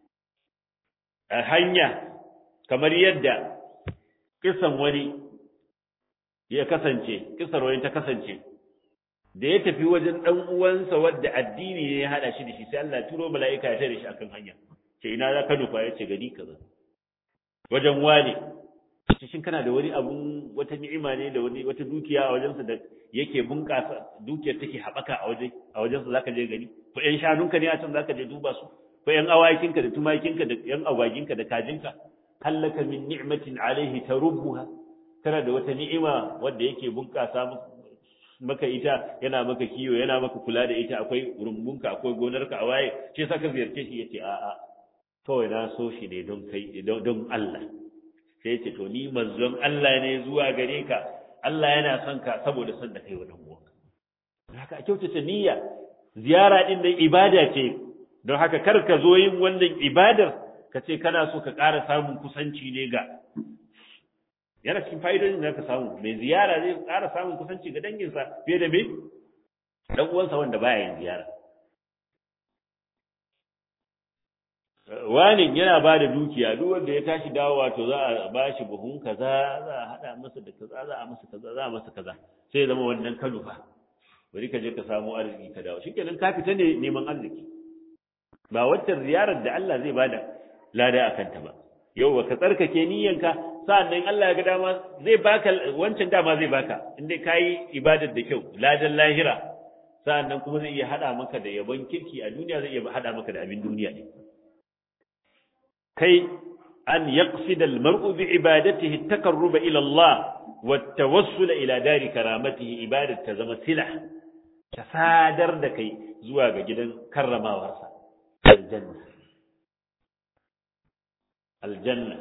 a hanya kamar yadda kisan wani ya kasance kisar wani ta kasance da ya tafi wajen dan uwansa wadda addini ne ya hada shi da shi sai Allah turo mala'ika ya tare shi akan hanya ce ina za ka nufa ya ce gari kaza wajen wane shin kana da wani abun wata ni'ima ne da wani wata dukiya a wajensa da yake bunƙasa dukiyar take haɓaka a waje a wajensa zaka je gari ko ƴan shanunka ne a can zaka je duba su ko ƴan awakinka da tumakinka da ƴan agwaginka da kajinka hallaka min ni'matin alaihi tarubbuha kana da wata ni'ima wanda yake bunƙasa maka ita yana maka kiyo yana maka kula da ita akwai rumbunka akwai gonarka a waye shi saka ziyarce shi yace a'a kawai na so shi ne don kai don Allah sai ce to ni manzon Allah ne zuwa gare ka Allah yana son ka saboda son da kai wa dan uwanka haka a kyautata niyya ziyara din nan ibada ce don haka kar ka zo yin wannan ibadar ka ce kana so ka ƙara samun kusanci ne ga yana cikin fa'idodin da ka samu mai ziyara zai ƙara samun kusanci ga danginsa fiye da me dan uwansa wanda baya yin ziyara wani yana ba da dukiya duk wanda ya tashi dawowa to za a ba shi buhun kaza za a haɗa masa da kaza za a masa kaza za a masa kaza sai zama wannan kanu fa bari ka je ka samu arziki ka dawo shikenan ka fita ne neman arziki ba wacce ziyarar da Allah zai bada lada akan ta ba yau ka tsarkake niyyanka sa'annan Allah ya ga dama zai baka wancan dama zai baka in dai kayi ibadar da kyau ladan lahira sa'annan kuma zai iya hada maka da yabon kirki a duniya zai iya hada maka da abin duniya ne kai an yaqsida al-mar'u bi ibadatihi at-taqarrub ila Allah wa at-tawassul ila dari karamatihi ibadat ta zama sila ta sadar da kai zuwa ga gidan karramawarsa aljanna aljanna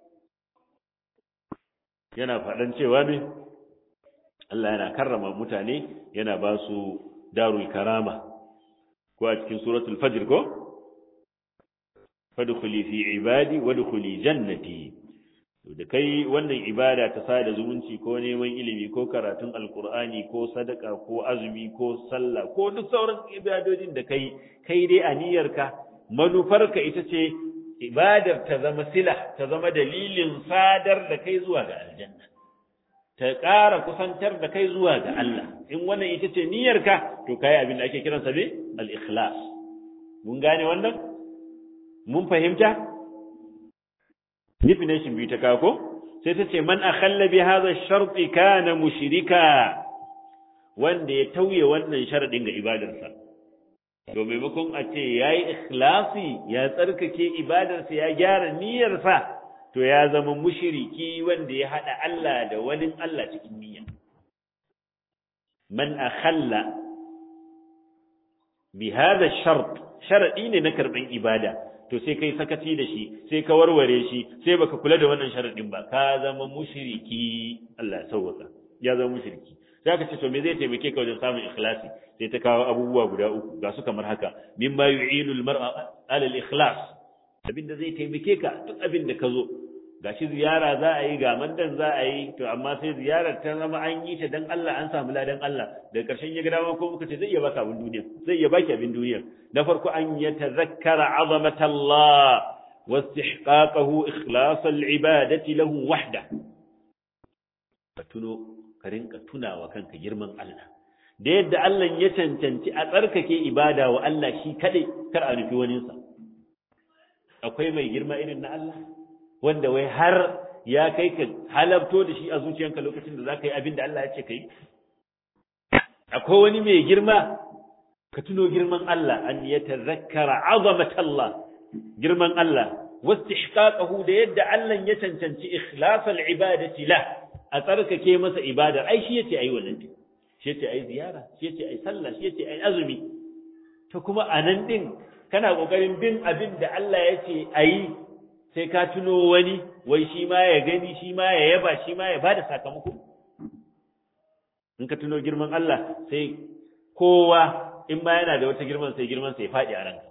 yana faɗan cewa ne Allah yana karrama mutane yana ba su darul karama ko a cikin suratul fajr ko fadkhuli fi ibadi wadkhuli jannati da kai wannan ibada ta sada zumunci ko neman ilimi ko karatun alkur'ani ko sadaka ko azumi ko sallah ko duk sauran ibadodin da kai kai dai aniyarka manufarka ita ce ibadar ta zama sila ta zama dalilin sadar da kai zuwa ga aljanna ta ƙara kusantar da kai zuwa ga Allah in wannan ita ce niyyarka to kai abin da ake kiransa ne al-ikhlas mun gane wannan mun fahimta definition biyu ta kako sai ta ce man akhalla bi hadha ash-shart kana mushrika wanda ya tauye wannan sharadin ga ibadarsa to maimakon a ce yayi ikhlasi ya tsarkake ibadarsa ya gyara niyyarsa to ya zama mushriki wanda ya hada Allah da wani Allah cikin niyya man akhalla bi hadha ash-shart sharadi ne na karban ibada to sai kai sakaci da shi sai ka warware shi sai baka kula da wannan sharadin ba ka zama mushriki Allah ya sauwaka ya zama mushriki sai ka ce to me zai taimake ka wajen samun ikhlasi sai ta kawo abubuwa guda uku ga su kamar haka mimma yu'inu al-mar'a ala al-ikhlas abinda zai taimake ka duk abin da ka zo gashi ziyara za a yi ga mandan za a yi to amma sai ziyarar ta zama an yi ta dan Allah an samu ladan Allah daga karshen ya ga dama ko muka ce zai iya baka abin duniya zai iya baki abin duniya na farko an ya tazakkara azamata Allah wa istihqaqahu ikhlas al-ibadati lahu wahda ka tuno ka rinka tunawa kanka girman Allah da yadda Allah ya cancanci a tsarkake ibada wa Allah shi kadai kar a nufi waninsa akwai mai girma irin na Allah wanda wai har ya kai ka halabto da shi a zuciyanka lokacin da za ka yi abin da Allah ya ce ka yi? Akwai wani mai girma, ka tuno girman Allah, an ya tazakkara azamat Allah, girman Allah, wasu da yadda Allah ya cancanci ikhlasal ibadati la a tsarkake masa ibada, ai shi yace ai wannan din. Shi yace ai ziyara, shi yace ai sallah, shi yace ai azumi. To kuma a nan din kana kokarin bin abin da Allah ya ce ayi sai ka tuno wani wai shi ma ya gani shi ma ya yaba shi ma ya bada sakamako in ka tuno girman Allah sai kowa in ma yana da wata girman sai girman sai faɗi a ranka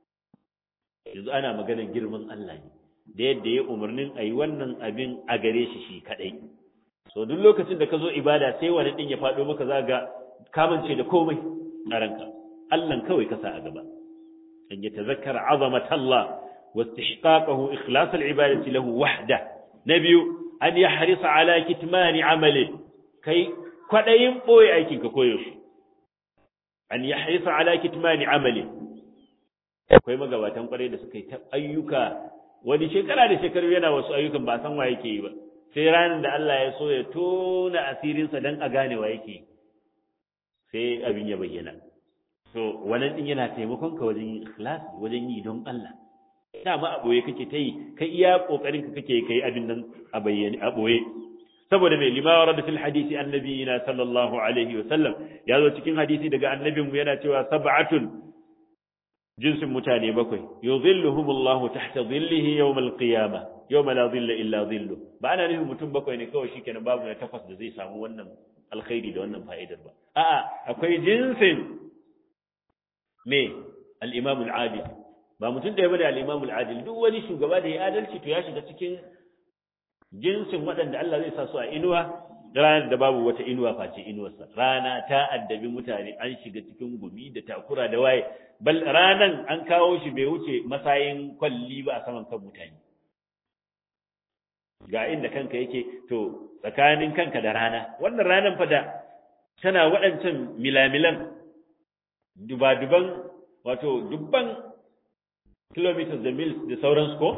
yanzu ana maganar girman Allah ne da yadda ya umarnin a yi wannan abin a gare shi shi kaɗai so duk lokacin da ka zo ibada sai wani ɗin ya faɗo maka za ga kamance da komai a ranka Allah kawai ka sa a gaba an ya tazakkara azamat Allah واستحقاقه إخلاص العبادة له وحده نبي أن يحرص على كتمان عمله كي كدين بوي أيكين كويوش أن يحرص على كتمان عمله akwai magabatan kwarai da suka yi ta ayyuka wani shekara da shekaru yana wasu ayyukan ba san wa yake yi ba sai ranar da Allah ya so ya tona asirinsa dan a gane wa yake sai abin ya bayyana so wannan din yana taimakon ka wajen yin ikhlasi wajen yi don Allah dama a ɓoye kake ta yi kai iya ƙoƙarin ka kake kai abin nan a bayyane a ɓoye saboda mai lima wa fil hadisi annabi na sallallahu alaihi wa sallam ya zo cikin hadisi daga annabin mu yana cewa sab'atun jinsin mutane bakwai yuzilluhumullahu tahta dhillihi yawm al-qiyamah yawma la dhilla illa dhillu ba ana nufin mutum bakwai ne kawai shikenan babu na takwas da zai samu wannan alkhairi da wannan fa'idar ba a'a akwai jinsin me al-imam al-adil ba mutum ɗaya bane al-Imam al-Adil duk wani shugaba da ya adalci to ya shiga cikin jinsin waɗanda Allah zai sa su a inuwa ranar da babu wata inuwa face inuwarsa rana ta addabi mutane an shiga cikin gumi da takura da waye bal ranan an kawo shi bai wuce masayin kwalli ba a saman kan mutane ga inda kanka yake to tsakanin kanka da rana wannan ranan fa da tana waɗancan milamilan duba-duban wato dubban kilometers da mils da sauransu ko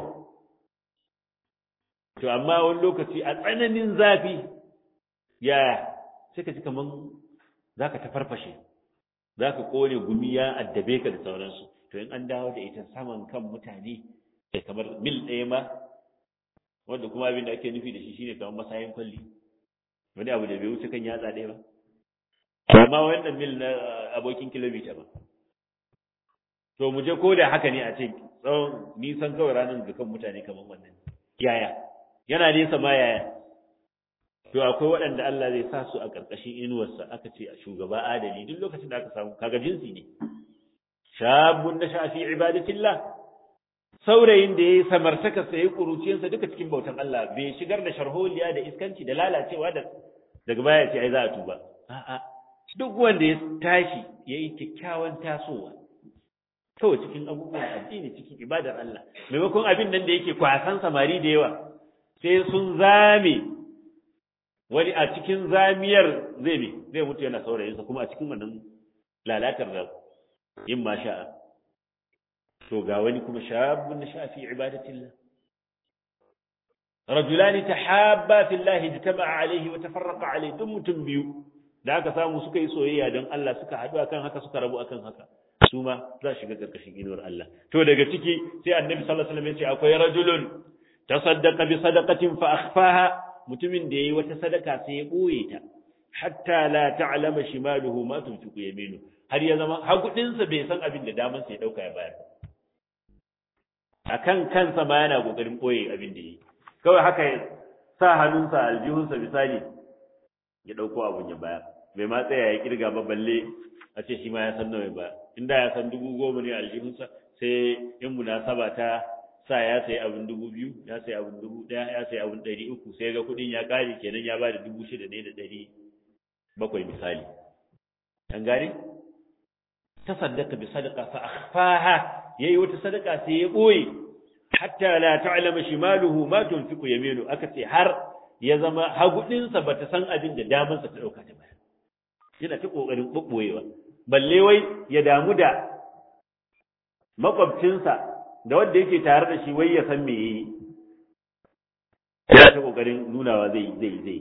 to amma wani lokaci a tsananin zafi ya sai ka ji kaman za ka tafarfashe za ka kone gumi ya addabe ka da sauransu to in an dawo da ita saman kan mutane da kamar mil ɗaya ma wanda kuma abin da ake nufi da shi shine kamar masayin kwalli wani abu da bai wuce kan yatsa ɗaya ba amma wannan mil na abokin kilomita ba to mu je ko da haka ne a ce tsawon nisan kawai ranar ga kan mutane kamar wannan yaya yana nesa ma yaya to akwai waɗanda Allah zai sa su a ƙarƙashin inuwarsa aka ce a shugaba adali duk lokacin da aka samu kaga jinsi ne shabun na shafi ibadatillah saurayin da ya yi samartaka sai kuruciyarsa duka cikin bautan Allah bai shigar da sharholiya da iskanci da lalacewa da daga baya ce ai za a tuba a'a duk wanda ya tashi ya yi kyakkyawan tasowa kawai cikin abubuwan addini cikin ibadar Allah maimakon abin nan da yake kwasan samari da yawa sai sun zame wani a cikin zamiyar zai bi zai mutu yana saurayinsa kuma a cikin wannan lalatar da yin ma sha'a to ga wani kuma shabun na shafi ibadatillah rajulani tahabba fillahi jitama'a alaihi wa tafarraqa alaihi duk mutum biyu da aka samu suka yi soyayya don Allah suka haɗu akan haka suka rabu akan haka su ma za shiga karkashin inuwar Allah to daga ciki sai annabi sallallahu alaihi wasallam ya ce akwai rajulun tasaddaqa bi sadaqatin fa akhfaha mutumin da yayi wata sadaka sai ya boye ta hatta la ta'lama shimaluhu ma tunfiqu yaminu har ya zama hagudinsa bai san abin da daman sai ya dauka ya bayar akan kansa ma yana kokarin boye abin da yi kawai haka ya sa hannunsa aljihunsa misali ya dauko abun ya bayar bai ma tsaya ya kirga ba balle a ce shi ma ya san nawa ba inda ya san dubu goma ne aljihunsa sai in munasaba ta sa ya sayi abin dubu biyu ya sayi abin dubu ɗaya ya sayi abin ɗari uku sai ga kuɗin ya ƙare kenan ya ba da dubu shida ne da ɗari bakwai misali an gane ta saddaka bi sadaka fa akhfaha yayi wata sadaka sai ya boye hatta la ta'lama shimaluhu ma tunfiqu yaminu aka ce har ya zama hagudinsa bata san abin da damansa ta dauka ta bayar yana ta kokarin bubboyewa balle wai ya damu da makwabcinsa da wanda yake tare da shi wai ya san me yayi yana ta kokarin nunawa zai zai zai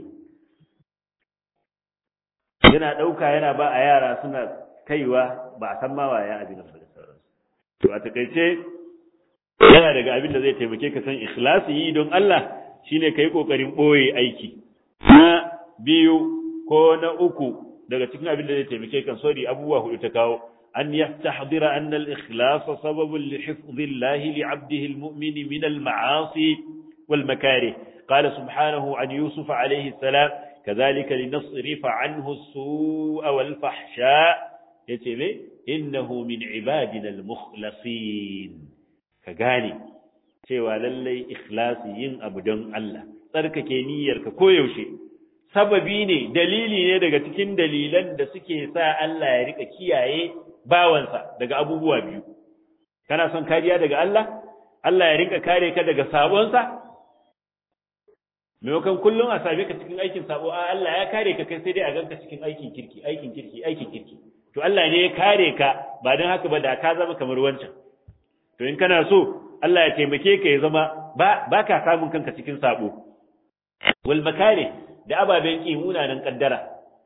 yana ɗauka yana ba a yara suna kaiwa ba a san ma waye abin da sauransu to a takaice yana daga abin da zai taimake ka san ikhlasi yi don Allah shine kai kokarin boye aiki na biyu ko na uku daga cikin abin da zai taimake ka sorry abubuwa hudu ta kawo an yastahdira anna al-ikhlas sababun li hifdhi Allah li 'abdihi al-mu'min min al-ma'asi wal makarih qala subhanahu an yusuf alayhi salam كذلك لنصرف عنه السوء والفحشاء يتبه إنه من عبادنا المخلصين كغاني cewa lallai ikhlasi yin abu don Allah tsarkake niyyarka koyaushe sababi ne dalili ne daga cikin dalilan da suke sa Allah ya rika kiyaye bawansa daga abubuwa biyu kana son kariya daga Allah Allah ya rinka kare ka daga sabonsa maimakon kullum a same ka cikin aikin sabo a Allah ya kare ka kai sai dai a ganka cikin aikin kirki aikin kirki aikin kirki to Allah ne ya kare ka ba don haka ba da ka zama kamar wancan to in kana so Allah ya taimake ka ya zama ba ba ka samun kanka cikin sabo wal makare da ababen ki munanan kaddara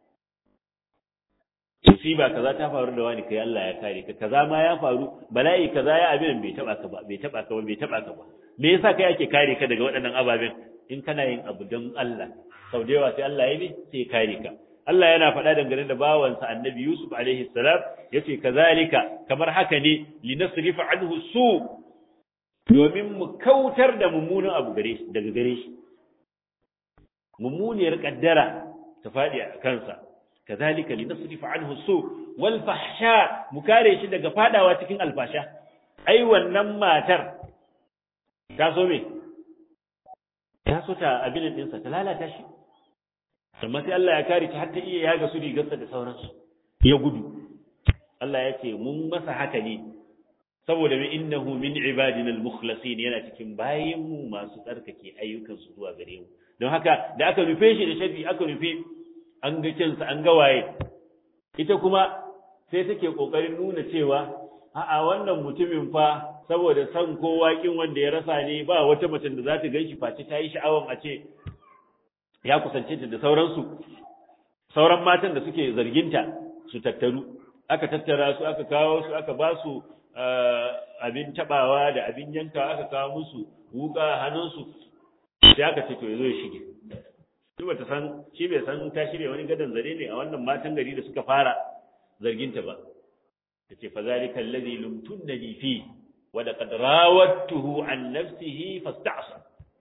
musiba kaza ta faru da wani kai Allah ya kare ka kaza ma ya faru bala'i kaza ya abin bai taba ka ba bai taba ka ba bai taba ka ba me yasa kai ake kare ka daga waɗannan ababen in kana yin abu don Allah sau da yawa sai Allah ya ne sai ya kare ka Allah yana faɗa dangane da bawansa annabi Yusuf alaihi salam yace kazalika kamar haka ne linasrifa anhu su domin mu kautar da mummunan abu gare shi daga gare shi mummuniyar kaddara ta faɗi a kansa kazalika linasrifa anhu su wal fahsha mu kare shi daga fadawa cikin alfasha ai wannan matar ta so me ta so ta abin ɗinsa ta lalata shi amma sai Allah ya kare ta har ta iya yaga su rigarsa da sauransu ya gudu Allah ya ce mun masa haka ne saboda min innahu min ibadina al-mukhlasin yana cikin bayin mu masu tsarkake ayyukan su zuwa gare mu don haka da aka rufe shi da shafi aka rufe an ga kinsa an ga waye ita kuma sai take kokarin nuna cewa a'a wannan mutumin fa saboda san kowa kin wanda ya rasa ne ba wata mace da za ta ganshi face ta yi sha'awan a ce ya kusance ta da sauransu sauran matan da suke zarginta su tattaru aka tattara su aka kawo su aka ba su abin tabawa da abin yanka aka kawo musu wuka hannunsu sai aka ce to yazo ya shige shi bata san shi bai san ta shirya wani gadan zare ne a wannan matan gari da suka fara zarginta ba tace fa zalika alladhi lumtunni fi wa laqad rawattuhu an nafsihi fasta'sa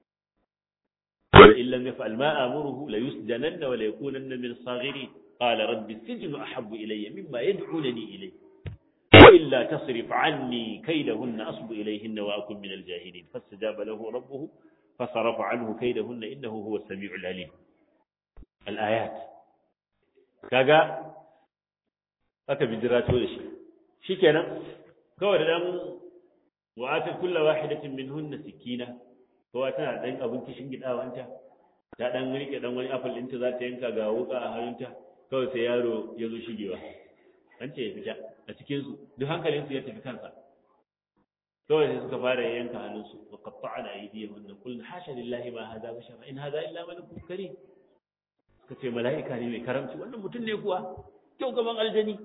وإن لم يفعل ما آمره ليسجنن وليكونن من الصاغرين قال رب السجن أحب إلي مما يدعونني إليه وإلا تصرف عني كيدهن أصب إليهن وأكن من الجاهلين فاستجاب له ربه فصرف عنه كيدهن إنه هو السميع العليم الآيات كاغا aka bijirato da shi shikenan kawai da dan wa'ata kullu wahidatin minhunna sikina kowa tana dan abin kishin gidawanta ta dan rike dan wani apple ɗinta za ta yanka ga wuka a hannunta kawai sai yaro ya zo shigewa an ce ya fita a cikin su duk hankalin su ya tafi kansa kawai sai suka fara yanka hannunsu wa qatta'na aydiyahum wa qulna hasha lillahi ma hadha bashara in hadha illa malakun karim suka ce mala'ika ne mai karamci wannan mutum ne kuwa kyau gaban aljani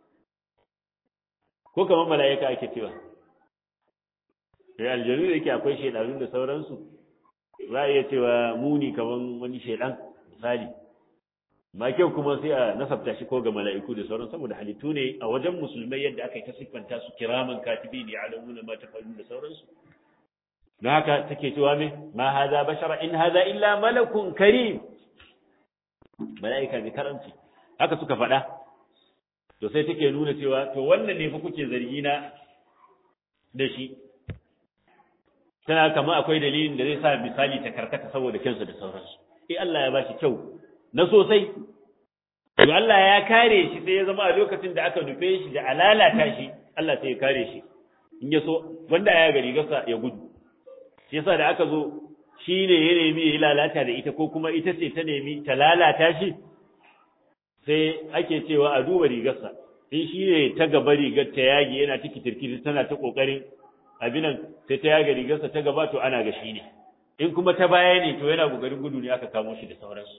ko kamar mala'ika ake cewa sai aljanu da yake akwai shedanu da sauransu za a iya cewa muni kamar wani shedan misali ma kyau kuma sai a nasabta shi ko ga mala'iku da sauran saboda halittu ne a wajen musulmai yadda aka yi ta siffanta su kiraman katibi ne alamuna ma tafalun da sauransu don haka take cewa me ma haza bashara in haza illa malakun karim mala'ika mai karamci haka suka faɗa to sai take nuna cewa to wannan ne fa kuke zargi na da shi tana kama akwai dalilin da zai sa misali ta karkata saboda kyansa da sauransu eh Allah ya bashi kyau na sosai to Allah ya kare shi sai ya zama a lokacin da aka nufe shi da alalata shi Allah sai ya kare shi in ya so wanda ya gari gasa ya gudu shi yasa da aka zo shi ne ya nemi ya lalata da ita ko kuma ita ce ta nemi ta lalata shi sai ake cewa a duba rigarsa in shi ne ta gaba rigar ta yage yana ta kitirkiti tana ta kokarin abinan sai ta yaga rigarsa ta gaba to ana ga shi ne in kuma ta baya ne to yana kokarin gudu ne aka kamo shi da sauransu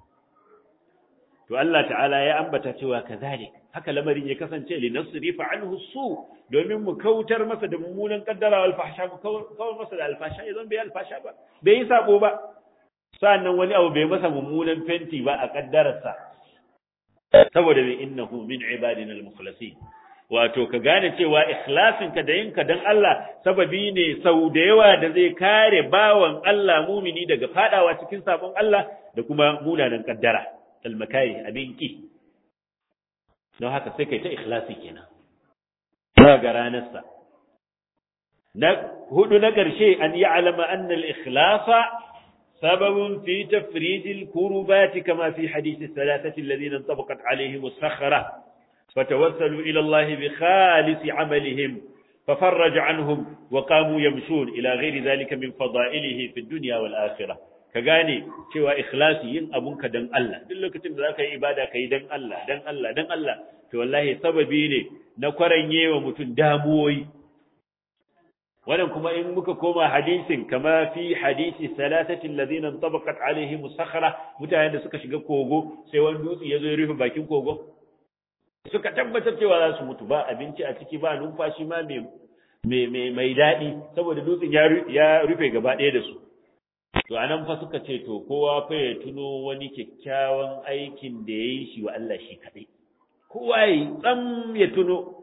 to Allah ta'ala ya ambata cewa kazalik haka lamarin ya kasance li nasrifa anhu su domin mu kautar masa da mummunan kaddara wal fahsha mu kawar masa da alfasha idan bai alfasha ba bai yi sabo ba sannan wani abu bai masa mummunan fenti ba a kaddararsa saboda mai innahu min ibadina al-mukhlasin wato ka gane cewa ikhlasin ka da yinka dan Allah sababi ne sau da yawa da zai kare bawan Allah mumini daga fadawa cikin sabon Allah da kuma munanan kaddara al-makari abin ki don haka sai kai ta ikhlasi kenan ba ga ranarsa na hudu na ƙarshe an yi alama annal ikhlasa سبب في تفريج الكربات كما في حديث الثلاثة الذين انطبقت عليهم الصخرة فتوسلوا إلى الله بخالص عملهم ففرج عنهم وقاموا يمشون إلى غير ذلك من فضائله في الدنيا والآخرة كغاني cewa ikhlasi yin abunka dan Allah duk lokacin da zaka yi ibada kai dan Allah dan Allah dan Allah to wallahi sababi ne na kwaranyewa mutum damuwoyi wannan kuma in muka koma hadisin kama fi hadisi salatati alladhina tabaqat alaihim sakhra mutanen da suka shiga kogo sai wani dutse ya zo ya rufe bakin kogo suka tabbatar cewa za su mutu ba abinci a ciki ba numfashi ma mai mai mai daɗi saboda dutsen ya rufe gaba ɗaya da su to anan fa suka ce to kowa fa ya tuno wani kyakkyawan aikin da ya yi shi wa Allah shi kaɗai kowa ya yi tsam ya tuno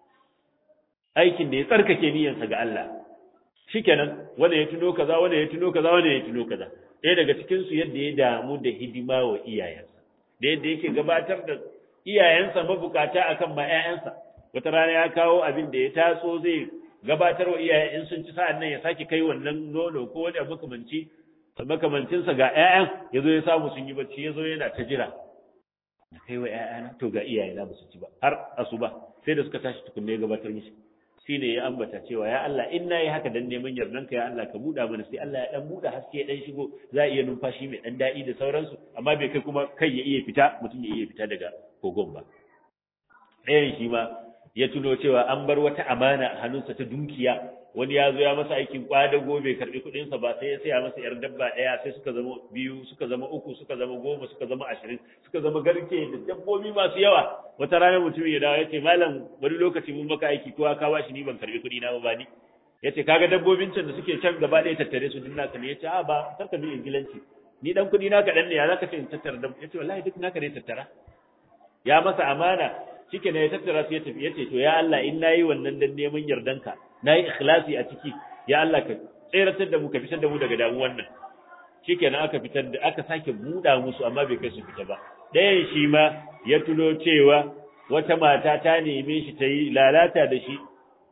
aikin da ya tsarkake niyyarsa ga Allah shikenan wanda ya tuno kaza wanda ya tuno kaza wanda ya tuno kaza ɗaya daga cikin su yadda ya damu da hidima wa iyayensa da yadda yake gabatar da iyayensa mabukata akan ma ƴaƴansa wata rana ya kawo abin da ya taso zai gabatar wa iyayen in sun ci sa'an nan ya sake kai wannan nono ko wani abu makamanci makamancinsa ga ƴaƴan ya zo ya samu sun yi bacci ya zo yana ta jira na kai wa ƴaƴana to ga iyayena ba su ci ba har asuba sai da suka tashi tukunne ya gabatar mishi shine ya ambata cewa ya Allah in nayi haka dan neman yardanka ya Allah ka buɗa mana sai Allah ya dan buɗa haske ya dan shigo za a iya numfashi mai dan daɗi da sauransu amma bai kai kuma kai ya iya fita mutum ya iya fita daga kogon ba ɗayan shi ma ya tuno cewa an bar wata amana a hannunsa ta dukiya wani ya zo ya masa aikin kwadago bai karɓi kuɗinsa ba sai ya saya masa yar dabba ɗaya sai suka zama biyu suka zama uku suka zama goma suka zama ashirin suka zama garke da dabbobi masu yawa wata rana mutum ya dawo ya ce malam wani lokaci mun maka aiki kowa ka bashi ni ban karɓi kuɗi na ba ni ya ce kaga dabbobin can da suke can gaba ɗaya tattare su duk naka ne ya ce a ba kar ka bi ingilanci ni dan kuɗi na kaɗan ne ya za ka ce in tattara dabba ya ce wallahi duk naka ne tattara ya masa amana shike ne ya tattara su ya tafi ya ce to ya Allah in nayi wannan dan neman yardanka nayi ikhlasi a ciki ya Allah ka tseratar da mu ka fitar da mu daga damuwan nan shikenan aka fitar da aka sake buɗa musu amma bai kai su fita ba ɗayan shi ma ya tuno cewa wata mata ta neme shi ta yi lalata da shi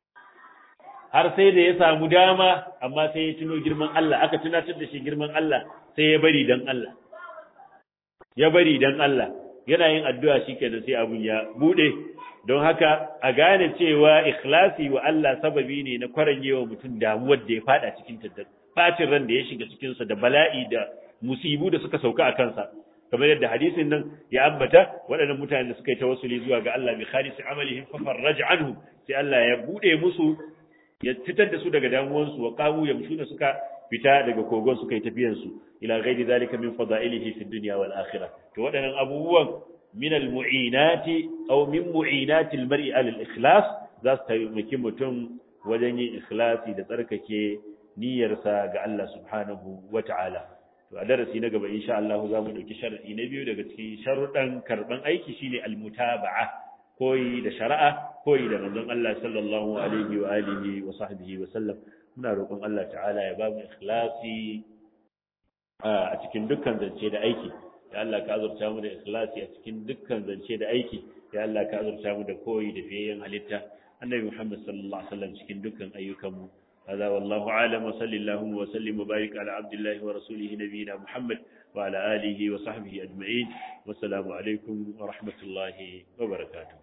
har sai da ya samu dama amma sai ya tuno girman Allah aka tunatar da shi girman Allah sai ya bari dan Allah ya bari dan Allah yana yin addu'a shikenan sai abun ya bude don haka a gane cewa ikhlasi wa Allah sababi ne na kwaranyewa mutum damuwar da ya fada cikin ta bacin ran da ya shiga cikin sa da bala'i da musibu da suka sauka a kansa kamar yadda hadisin nan ya ambata waɗannan mutanen da suka yi tawassuli zuwa ga Allah bi khalisi amalihim fa farraja anhum sai Allah ya bude musu ya fitar da su daga damuwansu wa qamu yamshuna suka fita daga kogon suka yi tafiyan su ila ghairi zalika min fadailihi fi dunya wal akhirah to waɗannan abubuwan min al mu'inati aw min mu'inati al mar'i al ikhlas za su taimaki mutum wajen yin ikhlasi da tsarkake niyyarsa ga Allah subhanahu wa ta'ala to a darasi na gaba insha Allah za mu dauki sharadi na biyu daga cikin sharuɗan karban aiki shine al mutaba'a koyi da shari'a koyi da manzon Allah sallallahu alaihi wa alihi wa sahbihi wa sallam muna roƙon Allah ta'ala ya ba mu ikhlasi a cikin dukkan zance da aiki ya Allah ka azurta mu da ikhlasi a cikin dukkan zance da aiki ya Allah ka azurta mu da koyi da fiyayyen halitta annabi Muhammad sallallahu alaihi wasallam cikin dukkan ayyukan mu هذا والله أعلم وصل اللهم وسلم وبارك على عبد الله ورسوله نبينا محمد وعلى آله وصحبه أجمعين والسلام عليكم ورحمة الله وبركاته